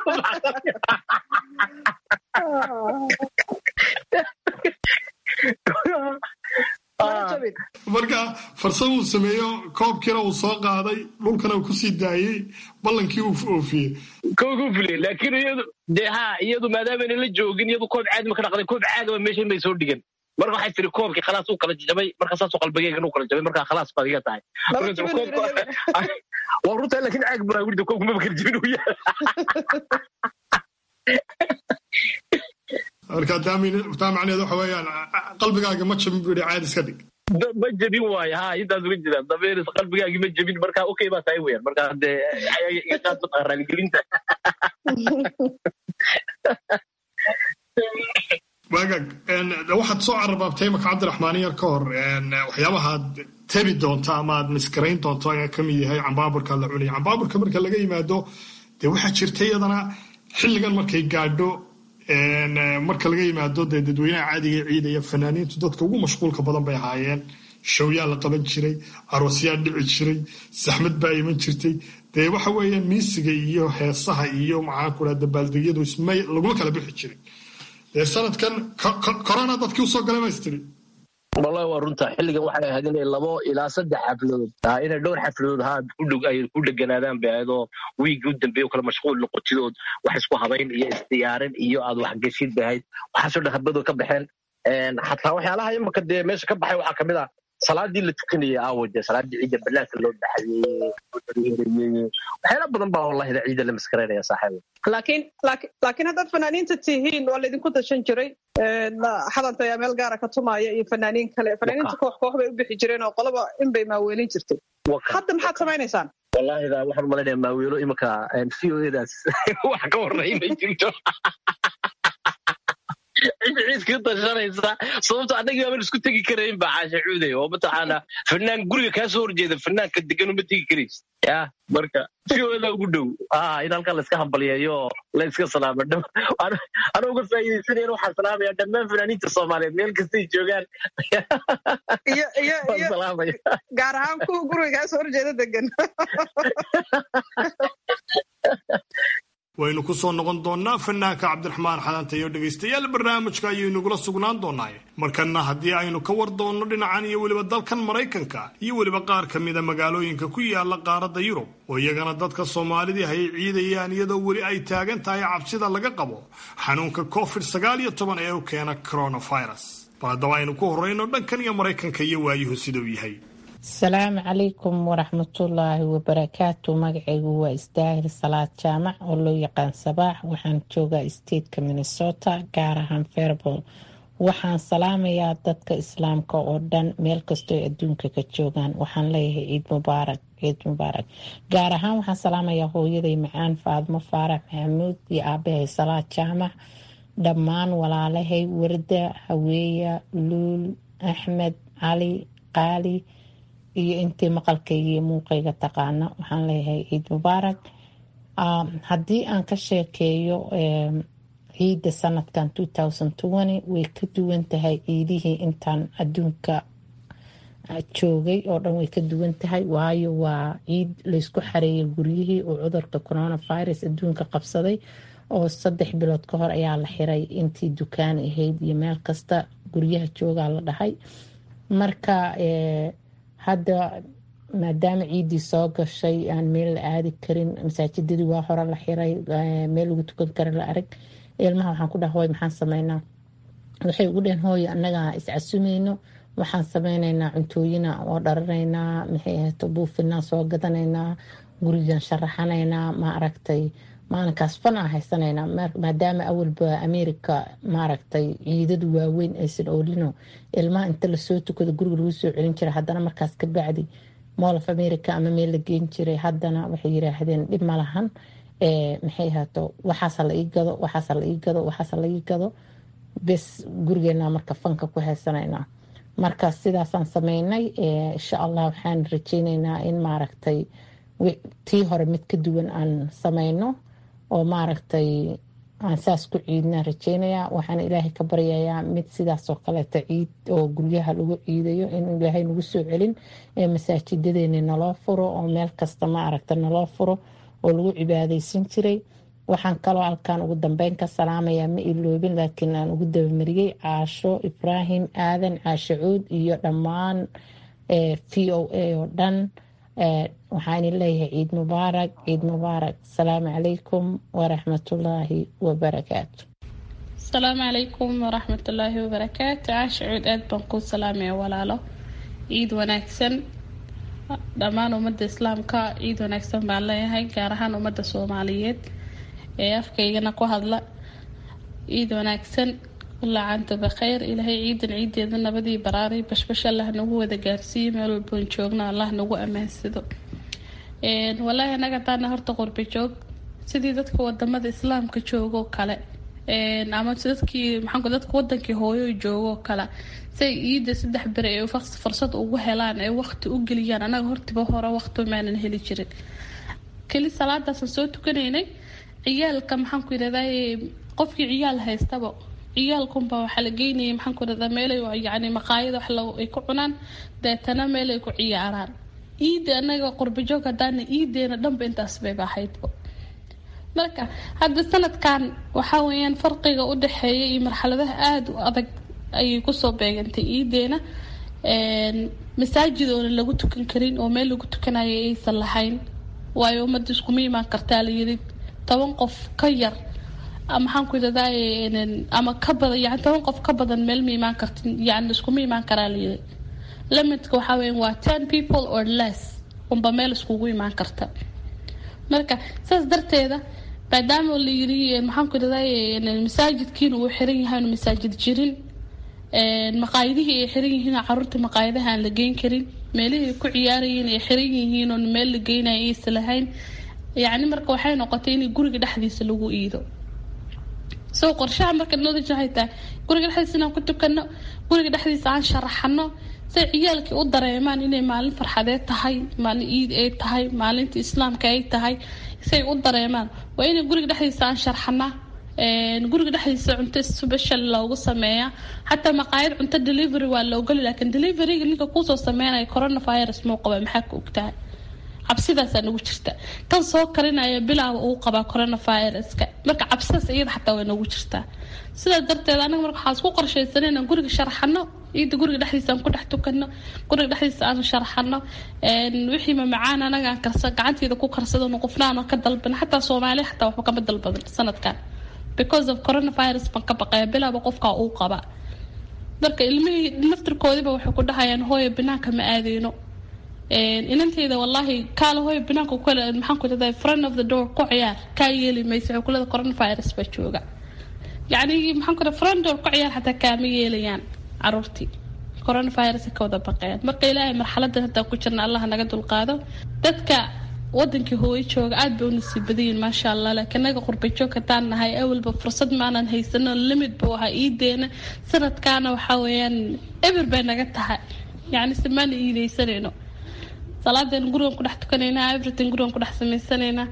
marka farsamuu sameeyo koobkiina uu soo qaaday dhulkana uu kusii daayey ballankii uu oofiyey koogu fuliyey laakiin iyadu dee ha iyadu maadaamana la joogin iyadu koob caadi ma ka dhaqday koob caadaba meeshan bay soo dhigan marka waxay tiri koobkii khalaas uu kala jabay marka saasuu qalbigeygan uu kala jabay marka khalaas baad iga tahay waa runtaa laakiin caag baa wirda koobku maba kala jabin uu yahay marka taa macnaheed waxa weeyaan qalbigaaga ma jabin buu yidhi caadi iska dhig ma jebin waayo ha intaas uga jira dabeeris qalbigaagi ma jebin marka okay baa tahay weyan marka dee iqaad raaligelinta waagaag waxaad soo cararbaabtay imaka cabdiraxmaan yar ka hor waxyaabahaad tabi doonta ama aad miskarayn doonto ayaa ka mid yahay cambaaburka la cunaya cambaaburka marka laga yimaado dee waxaa jirta iyadana xilligan markay gaadho marka laga yimaado dee dadweynaha caadiga ciidaya fanaaniintu dadka ugu mashquulka badan bay ahaayeen showyaa la qaban jiray aroosyaa dhici jiray saxmad baa iman jirtay dee waxa weeyaan miisiga iyo heesaha iyo maxaan ku dhaha dabaaldegyadu isma laguma kala bixi jirin dee sanadkan corona dadkii usoo galay ma istiri wallahi waa runta xilligan waxay ahayd inay labo ilaa saddex xafladood inay dhowr xafladood ha ay ku dheganaadaan bay ahayd oo wiigii u dambeeya oo kale mashquul noqotidood wax isku habayn iyo isdiyaarin iyo aad waxgeshid bay ahayd waxaasoo dhan habadoo ka baxeen xataa waxyaalaha imaka dee meesha ka baxay waxaa kamid ah salaadii la tukanayay aawo dee salaadii ciidda banaanka loo baxayey waxyaala badan baa wallahida ciidda la maskaraynaya saaxiib laakiin laakiin haddaad fanaaniinta tihiin waa laydinku dashan jiray xadanta ayaa meel gaara ka tumaaya iyo fanaaniin kale fanaaniinta koox koox bay u bixi jireen oo qolaba in bay maaweelin jirtay hadda maxaad samaynaysaan wallahida waxaan umalaynaya maaweelo imika v o edaas wax ka horreey may jirto ciid ka tashanaysa sababto annagii baaban isku tegi karayn ba caasha cuuday oo mataqaana fanaan guriga kaa soo horjeeda fanaanka degan uma tegi karays ya marka siooda ugu dhow in halkan la iska hambalyeeyo oo la iska salaamo anoo uga faa'iidaysanayana waxaan salaamaya dhammaan fanaaniinta soomaaliyeed meel kastay joogaan gaar ahaan kuwa guriga kaa soo horjeeda degan waynu ku soo noqon doonnaa fanaanka cabdiraxmaan xadanta iyo dhegaystayaal barnaamijka ayaynugula sugnaan doonaaye markanna haddii aynu ka war doonno dhinacan iyo weliba dalkan maraykanka iyo weliba qaar ka mida magaalooyinka ku yaala qaaradda yurub oo iyagana dadka soomaalidii hay ciidayaan iyadoo weli ay taagan tahay cabsida laga qabo xanuunka covid sagaal iyo toban ee u keena coronavirus bal haddaba aynu ku horrayno dhankan iyo maraykanka iyo waayuhu siduu yahay asalaamu calaykum waraxmatullaahi wabarakaatu magacaygu waa isdaahir salaad jaamac oo loo yaqaan sabaax waxaan joogaa stateka minnesota gaar ahaan fairbol waxaan salaamayaa dadka islaamka oo dhan meel kastoo adduunka ka joogaan waxaan leeyahay ciid mubaarak ciid mubaarak gaar ahaan waxaan salaamayaa hooyaday macaan faadmo faarax maxamuud iyo aabahay salaad jaamac dhammaan walaalahay warda haweeya luul axmed cali qaali iyo intii maqalkayga iyo muuqayga taqaana waxaan leeyahay ciid mubaarak haddii aan ka sheekeeyo ciidda sanadkan way ka duwan tahay ciidihii intaan adduunka joogay oo dhan way ka duwan tahay waayo waa ciid laysku xareeyay guryihii oo cudurka coronavirus adduunka qabsaday oo saddex bilood ka hor ayaa la xiray intii dukaan ahayd iyo meel kasta guryaha joogaa la dhahay marka hadda maadaama ciiddii soo gashay aan meel la aadi karin masaajidadii waa hore la xiray meel lagu tukan kara la arag ilmaha waxaan ku dhaha hooy maxaan sameynaa waxay ugu dheheen hooy annaga iscasumayno waxaan sameyneynaa cuntooyina oo dharanaynaa maxay ahayto buufinaa soo gadanaynaa gurigan sharaxanaynaa ma aragtay maalinkaas fan aan haysanaynaa maadaama awalba ameerika maaragtay ciidadu waaweyn aysan oolino ilmaha inta lasoo tukado guriga lagu soo celin jiray haddana markaas ka bacdi mool of america ama meel la geen jiray haddana waxay yiraahdeen dhib ma lahan maxay ahaato waxaasa la ii gado waxaasa la ii gado waxaasa la ii gado bes gurigeena marka fanka ku haysanaynaa marka sidaasaan sameynay insha allah waxaan rajeyneynaa in maaragtay tii hore mid ka duwan aan sameyno oo maaragtay aan saas ku ciidnaan rajeynayaa waxaan ilaahay ka baryayaa mid sidaasoo kaleeta ciid oo guryaha lagu ciidayo in ilaahay nagu soo celin ee masaajidadeeni naloo furo oo meel kasta maaragta naloo furo oo lagu cibaadeysan jiray waxaan kaloo halkan ugu dambeyn ka salaamayaa ma iloobin laakiin aan ugu dabamariyey caasho ibraahim aadan caasho cuud iyo dhammaan v o a oo dhan waxaan leeyahay ciid mubaarak ciid mubaarak asalaamu calaykum waraxmatullaahi wabarakaatu asalaamu calaykum waraxmatullaahi wabarakaatu caasha cuud aad baan kuu salaamaya walaalo ciid wanaagsan dhammaan ummadda islaamka ciid wanaagsan baan leeyahay gaar ahaan ummadda soomaaliyeed ee afkaygana ku hadla ciid wanaagsan laacanta bakheyr ilaahay ciidan ciideeda nabadii baraari bashbash allah nagu wada gaarsiiyo meel walboon joogno allah nagu ammaansado walaahi anaga taana horta qurbi joog sidii dadka wadamada islaamka joogoo kale ama dadkii maxaa dadka wadankii hooyo joogoo kale say ciida saddex beri ay fursad ugu helaan ay waqti u geliyaan anaga hortiba hore waqti maanan heli jirin keli salaadaasaan soo tukanaynay ciyaalka maxaan ku yirahdaa qofkii ciyaal haystaba ciyaalkunba waxaa la geynayay maxaan ku yirahdaa meelay yani maqaayada wax ay ku cunaan deetana meel ay ku ciyaaraan ciida anaga qurbajoog hadaana ciideena dhanba intaas bayba ahaydba marka hadda sanadkan waxaa weyaan farqiga u dhexeeya iyo marxaladaha aada u adag ayay kusoo beegantay ciideena masaajid oona lagu tukan karin oo meel lagu tukanayo aysan lahayn waayo ummadda iskuma imaan kartaa la yiri toban qof ka yar maxaan ku yidhahdaa ama ka badan yani toban qof ka badan meel ma imaan kartin yani iskuma imaan karaa la yiri limidka waxaa weya waa ten people or less unba meel iskugu imaan karta marka saas darteeda maadaama la yiri maxaan ku yidhahdaa masaajidkiina uu xiran yahay masaajid jirin maqaayadihii ay xiran yihiin caruurta maqaayadaha aan la geyn karin meelihii ku ciyaarayeen ay xiran yihiin oon meel la geynaya aysan lahayn yacni marka waxay noqotay in guriga dhexdiisa lagu iido soo qorshaha marka knowledge waxay tahay guriga dhexdiisa inaan ku tukano guriga dhexdiisa aan sharaxano say ciyaalkii u dareemaan inay maalin farxadeed tahay maalin ciid ay tahay maalinta islaamka ay tahay say u dareemaan waa inay guriga dhexdiisa aan sharxanaa guriga dhexdiisa cunto special loogu sameeyaa xataa maqaayad cunto delivery waa la ogoli laakiin deliveryga ninka kuusoo sameynaya coronavirus muu qaba maxaa ka ogtahay cabsidaasaa nagu jirta tan soo karinaya bilaaba uu qabaa coronaviruska marka cabsidaas iyada xataa way nagu jirtaa sidaa darteed anaga marka waxaan isku qorshaysan inaan guriga sharaxano ciida guriga dhexdiisa aan ku dhex tukano guriga dhexdiisa aan sharaxano wixii mamacaan anaga aan karsa gacanteeda ku karsadano qofnaano ka dalban xataa soomaaliya xataa waxba kama dalbadan sanadkan because of coronavirus baan ka baqaya bilaaba qofkaa uu qabaa marka ilmihii naftirkoodiba waxay ku dhahayaan hooyo banaanka ma aadeyno inanteyda wallaahi kaala hooyo banaanka kale maxaan ku leedahay friend of the door ku ciyaar kaa yeeli mayso waxay ku leedahay coronavirus baa jooga yacni maxaan ku leedahay friend door ku ciyaar xataa kaama yeelayaan caruurtii coronavirus ka wada baqeen marka ilaahay marxaladan haddaan ku jirna allah naga dulqaado dadka wadankii hooyo jooga aad bay u nasiib badayiin maasha allah laakiin naga qurbay joog haddaan nahay awalba fursad maanan haysano limid buu ahaa iideena sanadkaana waxaa weeyaan eber bay naga tahay yacni se maana iideysanayno salaadeen gurigan ku dhex tukanaynaa everything gurigan ku dhex samaysanaynaa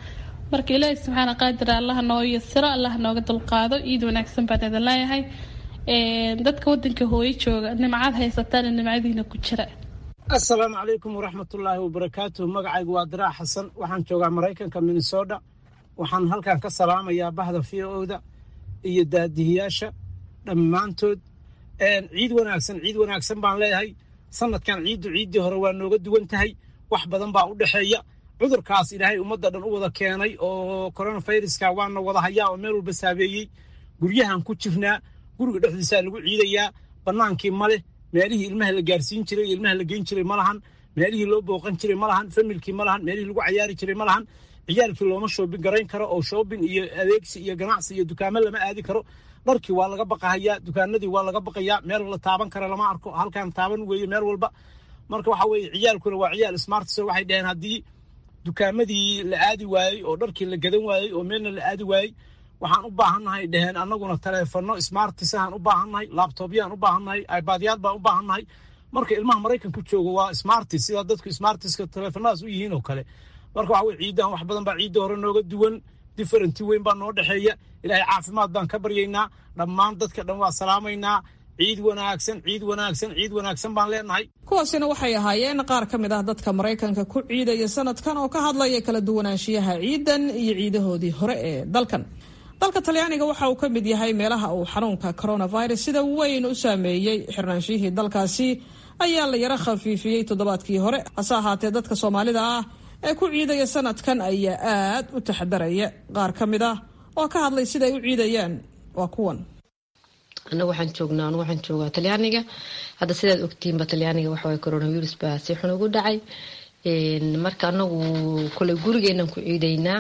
marka ilaahay subxaana qaadir allaha noo yasiro allaha nooga dulqaado ciid wanaagsan baan idin leeyahay dadka wadanka hooyo jooga nimcad haysataana nimcadiina ku jira assalaamu calaykum waraxmatullaahi wabarakaatuh magacaygu waa diraac xasan waxaan joogaa maraykanka minnesota waxaan halkan ka salaamayaa bahda v o-da iyo daadihiyaasha dhammaantood ciid wanaagsan ciid wanaagsan baan leeyahay sanadkan ciiddu ciiddii hore waa nooga duwan tahay wax badan baa u dhexeeya cudurkaas ilaahay ummadda dhan u wada keenay oo coronaviruska waana wada hayaa oo meel walba saabeeyey guryahan ku jirnaa guriga dhexdiisaa lagu ciidayaa bannaankii ma leh meelihii ilmaha la gaarsiin jiray iyo ilmaha la geyn jiray ma lahan meelihii loo booqan jiray ma lahan familkii ma lahan meelihii lagu cayaari jiray ma lahan ciyaalkii looma shoobin garayn karo oo shoobin iyo adeegsi iyo ganacsi iyo dukaamo lama aadi karo dharkii waa laga baqahayaa dukaanadii waa laga baqayaa meel la taaban kara lama arko halkan taaban weeye meel walba marka waxa weeye ciyaalkuna waa ciyaal smartso waxay dhaheen haddii dukaamadii la aadi waayey oo dharkii la gadan waayey oo meelna la aadi waayey waxaan u baahannahay dhaheen annaguna taleefanno smartisahaan u baahannahay laabtobyaan u baahannahay ibadyaad baan u baahannahay marka ilmaha maraykanku jooga waa smartis sida dadku smartiska taleefanadaas u yihiin oo kale marka waxa weye ciiddahan wax badan baa ciidda hore nooga duwan differenti weyn baa noo dhexeeya ilaahay caafimaad baan ka baryaynaa dhammaan dadka dhan waa salaamaynaa ciid wanaagsan ciid wanaagsan ciid wanaagsan baan leenahay kuwaasina waxay ahaayeen qaar ka mid ah dadka maraykanka ku ciidaya sanadkan oo ka hadlaya kala duwanaanshiyaha ciidan iyo ciidahoodii hore ee dalkan dalka talyaaniga waxa uu ka mid yahay meelaha uu xanuunka coronavirus sida weyn u saameeyey xirnaanshihii dalkaasi ayaa la yaro khafiifiyey toddobaadkii hore hase ahaatee dadka soomaalida ah ee ku ciidaya sanadkan ayaa aad u taxadaraya qaar ka mid ah oo ka hadlay siday u ciidayaan waa kuwan anagu waxaan joognaa anigu waxaan joogaa talyaaniga hadda sidaad ogtihiinba talyaaniga waxaway coronavirus baa si xun ugu dhacay marka anagu kole gurigeenan ku ciidaynaa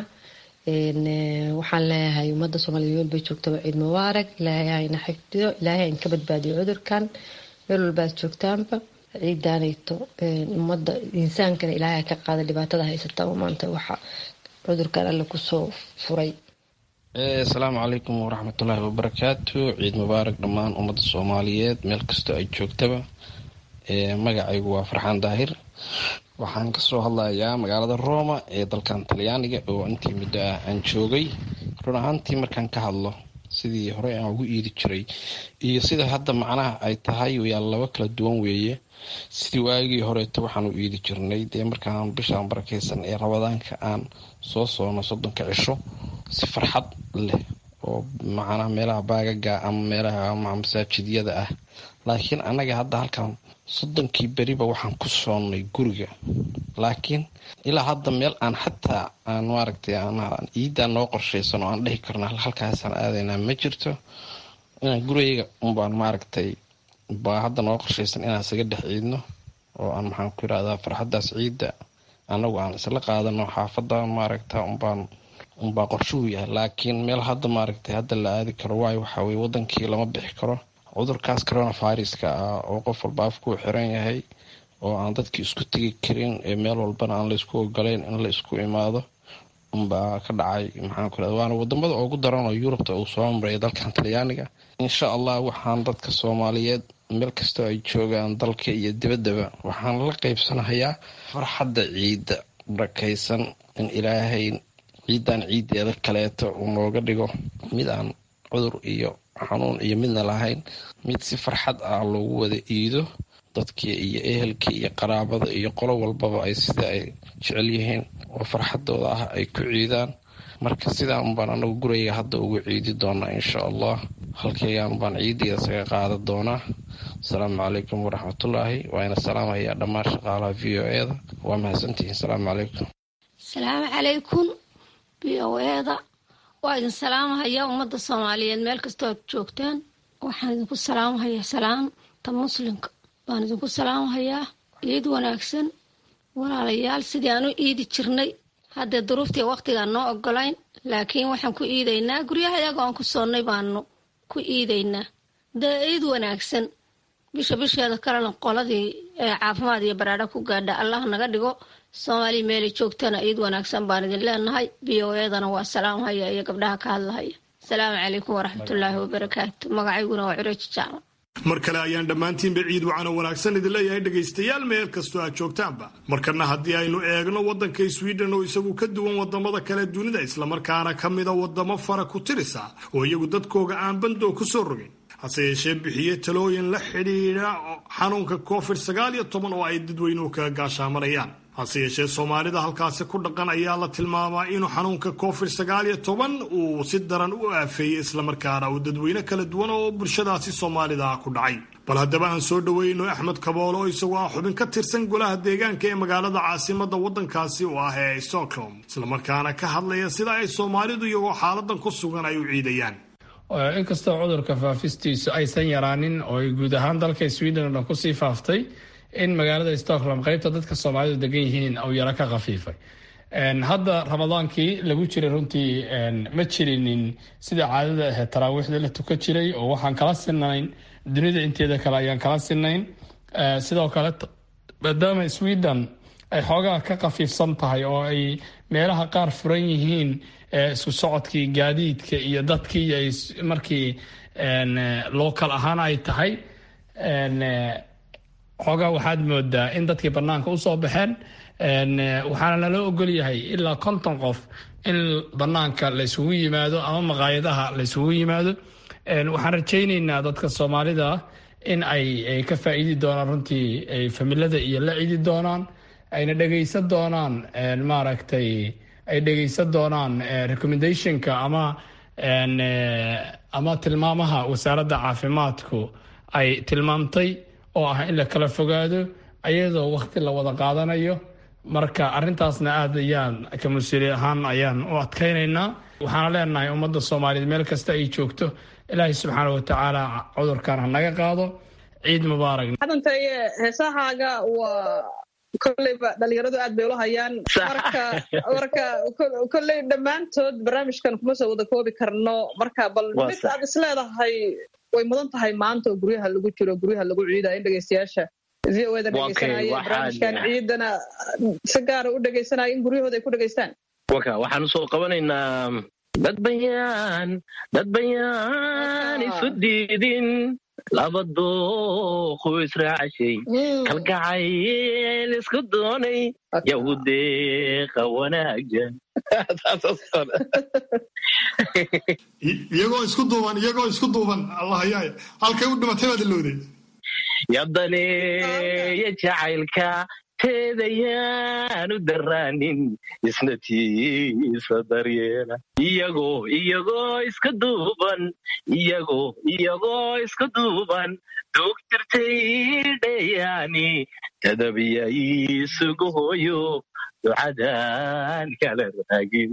waxaan leeyahay ummadda soomaaliya meel bay joogtaba ciid mubaarak ilaahay hayna xifdiyo ilaahay hayn ka badbaadiyo cudurkan meel walbaad joogtaanba ciidaanayto ummadda insaankana ilaahay ka qaada dhibaatada haysata maanta waxa cudurkan alle kusoo furay asalaamu calaykum waraxmatullaahi wabarakaatu ciid mubaarak dhammaan ummadda soomaaliyeed meel kastoo ay joogtaba magacaygu waa farxaan daahir waxaan kasoo hadlayaa magaalada roma ee dalkan talyaaniga oo intii muddo ah aan joogay run ahaantii markaan ka hadlo sidii hore aan ugu iidi jiray iyo sida hadda macnaha ay tahay yaa laba kala duwan weeye sidii waagii horeeto waxaan u iidi jirnay dee markaan bishaan barakeysan ee rabadaanka aan soo soono soddonka cisho si farxad leh oo macnaha meelaha baagaga ama meelaha masaajidyada ah laakiin annaga hadda halkan soddonkii beriba waxaan ku soonnay guriga laakiin ilaa hadda meel aan xataa aan maaragtay ciiddaa noo qorshaysan oo aan dhihi karno halkaasaan aadaynaa ma jirto inaan gurigayga unbaan maaragtay baa hadda noo qorshaysan inaan isaga dhex ciidno oo aan maxaan ku yirahdaa farxaddaas ciidda annagu aan isla qaadano xaafadda maaragta unbaan unbaa qorshuhu yahay laakiin meel hadda maaragtay hadda la aadi karo waayo waxaa weye wadankii lama bixi karo cudurkaas coronaviruska ah oo qof walba afkuu xiran yahay oo aan dadkii isku tegi karin ee meel walbana aan laysku ogolayn in la isku imaado unbaa ka dhacay maxaan ku irahda waana wadamada ugu daran oo yurubta uu soo maray dalkan talyaaniga insha allah waxaan dadka soomaaliyeed meel kastoo ay joogaan dalka iyo dibaddaba waxaan la qeybsanahayaa farxadda ciidda barakaysan in ilaahay ciidan ciiddeeda kaleeto uu nooga dhigo mid aan cudur iyo xanuun iyo midna lahayn mid si farxad ah loogu wada iido dadkii iyo ehelkii iyo qaraabada iyo qolo walbaba ay sida ay jecel yihiin oo farxadooda ah ay ku ciidaan marka sidaan unbaan anagu gurayga hadda ugu ciidi doonaa insha allah halkaygaan baan ciideeda isaga qaada doonaa asalaamu calaykum waraxmatullaahi waa ina salaamayaa dhammaan shaqaalaha v o eda waa mahadsantihiin asalaamu calaykum asalaamu calaykum v o eda waa idin salaamahaya ummadda soomaaliyeed meel kastoo aad joogtaan waxaan idinku salaamahayaa salaamta muslimka baan idinku salaamahayaa ciid wanaagsan walaalayaal sidii aan u iidi jirnay haddee duruuftii waqtigaan noo ogolayn laakiin waxaan ku iidaynaa guryaha iyaga aan ku soonnay baanu ku iidaynaa dee ciid wanaagsan bisha bisheeda kalena qoladii ee caafimaad iyo baraadha ku gaadha allah naga dhigo soomaaliya meelay joogtana ciid wanaagsan baan idin leenahay b o edana waa salaamhaya iyo gabdhaha ka hadlahaya asalaamu calaykum waraxmatullaahi wabarakaatu magacayguna waa cureji jaamac mar kale ayaan dhammaantiinba ciid wacano wanaagsan idin leeyahay dhegaystayaal meel kastoo aad joogtaanba markana haddii aynu eegno waddanka sweden oo isagu ka duwan wadamada kale dunida islamarkaana ka mida wadamo fara ku tirisa oo iyagu dadkooga aan bandoo ku soo rogin hase yeeshee bixiye talooyin la xidhiidha xanuunka covid sagaal iyo toban oo ay dadweynuhu kaga gaashaamanayaan hase yeeshee soomaalida halkaasi ku dhaqan ayaa la tilmaamaa inuu xanuunka covid sagaal iyo toban uu si daran u aafeeyey islamarkaana uu dadweyne kala duwan oo bulshadaasi soomaalida ah ku dhacay bal haddaba aan soo dhoweyno axmed kaboole oo isagoo ah xubin ka tirsan golaha deegaanka ee magaalada caasimada waddankaasi oo ah ee stockholm islamarkaana ka hadlaya sida ay soomaalidu iyagoo xaaladan ku sugan ay u ciidayaan inkastoo cudurka faafistiisu aysan yaraanin oo ay guud ahaan dalka sweden oo dhan kusii faaftay in magaalada stockholm qaybta dadka soomaalidu degan yihiin uu yaro ka khafiifay hadda ramadaankii lagu jiray runtii ma jirinin sida caadada ahayd taraawiixda la tukan jiray oo waxaan kala sinayn dunida inteeda kale ayaan kala sinayn sidoo kale maadaama sweden ay xoogaa ka khafiifsan tahay oo ay meelaha qaar furan yihiin isku socodkii gaadiidka iyo dadkii ay markii local ahaan ay tahay xoogaa waxaad moodaa in dadkii banaanka usoo baxeen waxaana nala ogol yahay ilaa konton qof in banaanka laysugu yimaado ama maqaayadaha laysugu yimaado waxaan rajayneynaa dadka soomaalida in ay ka faa'iidi doonaan runtii ay familada iyo la cidi doonaan ayna dhegaysan doonaan maaragtay ay dhegaysan doonaan recommendationka ama ama tilmaamaha wasaaradda caafimaadku ay tilmaamtay oo ah in la kala fogaado ayadoo wakti la wada qaadanayo marka arintaasna aad ayaan ka mas-uuli ahaan ayaan u adkaynaynaa waxaana leenahay ummadda soomaaliyeed meel kasta ay joogto ilaahay subxaana watacaala cudurkan ha naga qaado ciid mubaarak hadantaye heesahaaga waa kolleyba dhalinyaradu aad bay ula hayaan marka marka kolley dhammaantood barnaamijkan kuma soo wada koobi karno marka bal mid aad isleedahay way mudan tahay maanta oo guryaha lagu jiro guryaha lagu ciida in dhegeystayaasha v o eda dhegeysanaya barnaamijkan ciidana si gaara u dhegeysanaya in guryahooda ay ku dhegeystaan waka waxaan usoo qabanaynaa dad bayaan dad bayaan isu diidin laba dooqu israacashay kalgacayl isku doonay yahudeeqa wanaagsan iyagoo isku duuban iyagoo isku duuban allahyaay halkay u dhimatay baad ilowday yabdaneeya jacaylka teedayaanu daraanin isna tiisa daryeela iyagoo iyagoo iska duuban iyagoo iyagoo iska duuban doogtirtay dhayaani tadabiya isugu hooyo ducadan kala raagin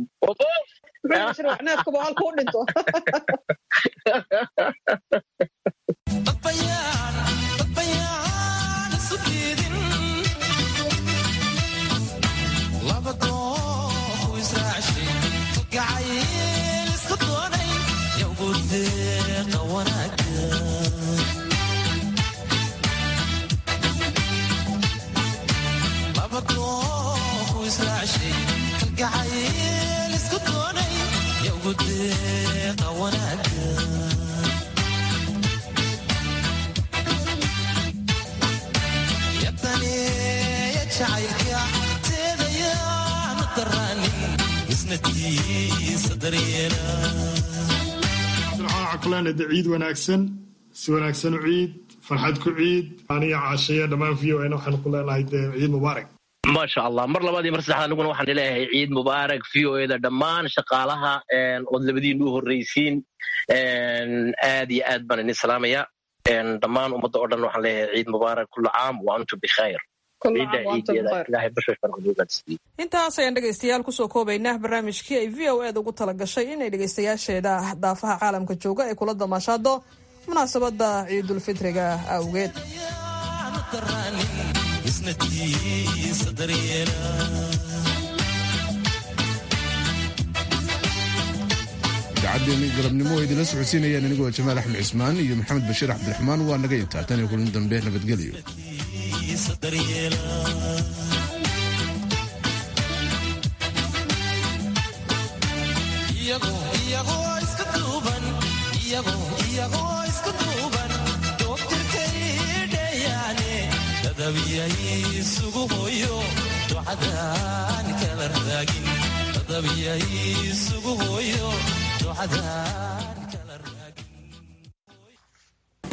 kuleenada ciid wanaagsan si wanaagsan u ciid farxad ku ciid aniga caashaya dhammaan v o n waxaan ku leenahay dee ciid mubaarak maasha allah mar labaad iyo mar saddexaad aniguna waxaan leeyahay ciid mubaarak v o eda dhammaan shaqaalaha ood labadiinu u horreysiin aad iyo aad baan idin salaamaya dhammaan ummadda oo dhan waxaan leeyahay ciid mubaarak kulla caam wa antum bikhayr intaas ayaan dhegaystayaal kusoo koobaynaa barnaamijkii ay v o eeda ugu tala gashay inay dhegaystayaasheeda daafaha caalamka jooga ay kula damaashaado munaasabadda ciidulfitriga awgeed idaacaddeeni galabnimo oo idinla socodsiinayaan anigoo jamaal axmed cismaan iyo maxamed bashiir cabdiraxmaan waa naga intaa tan iyo kulin dambe nabadgelyo iyagoo iska duuban dadabiyaysugu hooyo ducadaan kala raagin dadabiyaysugu hooyo ducadaan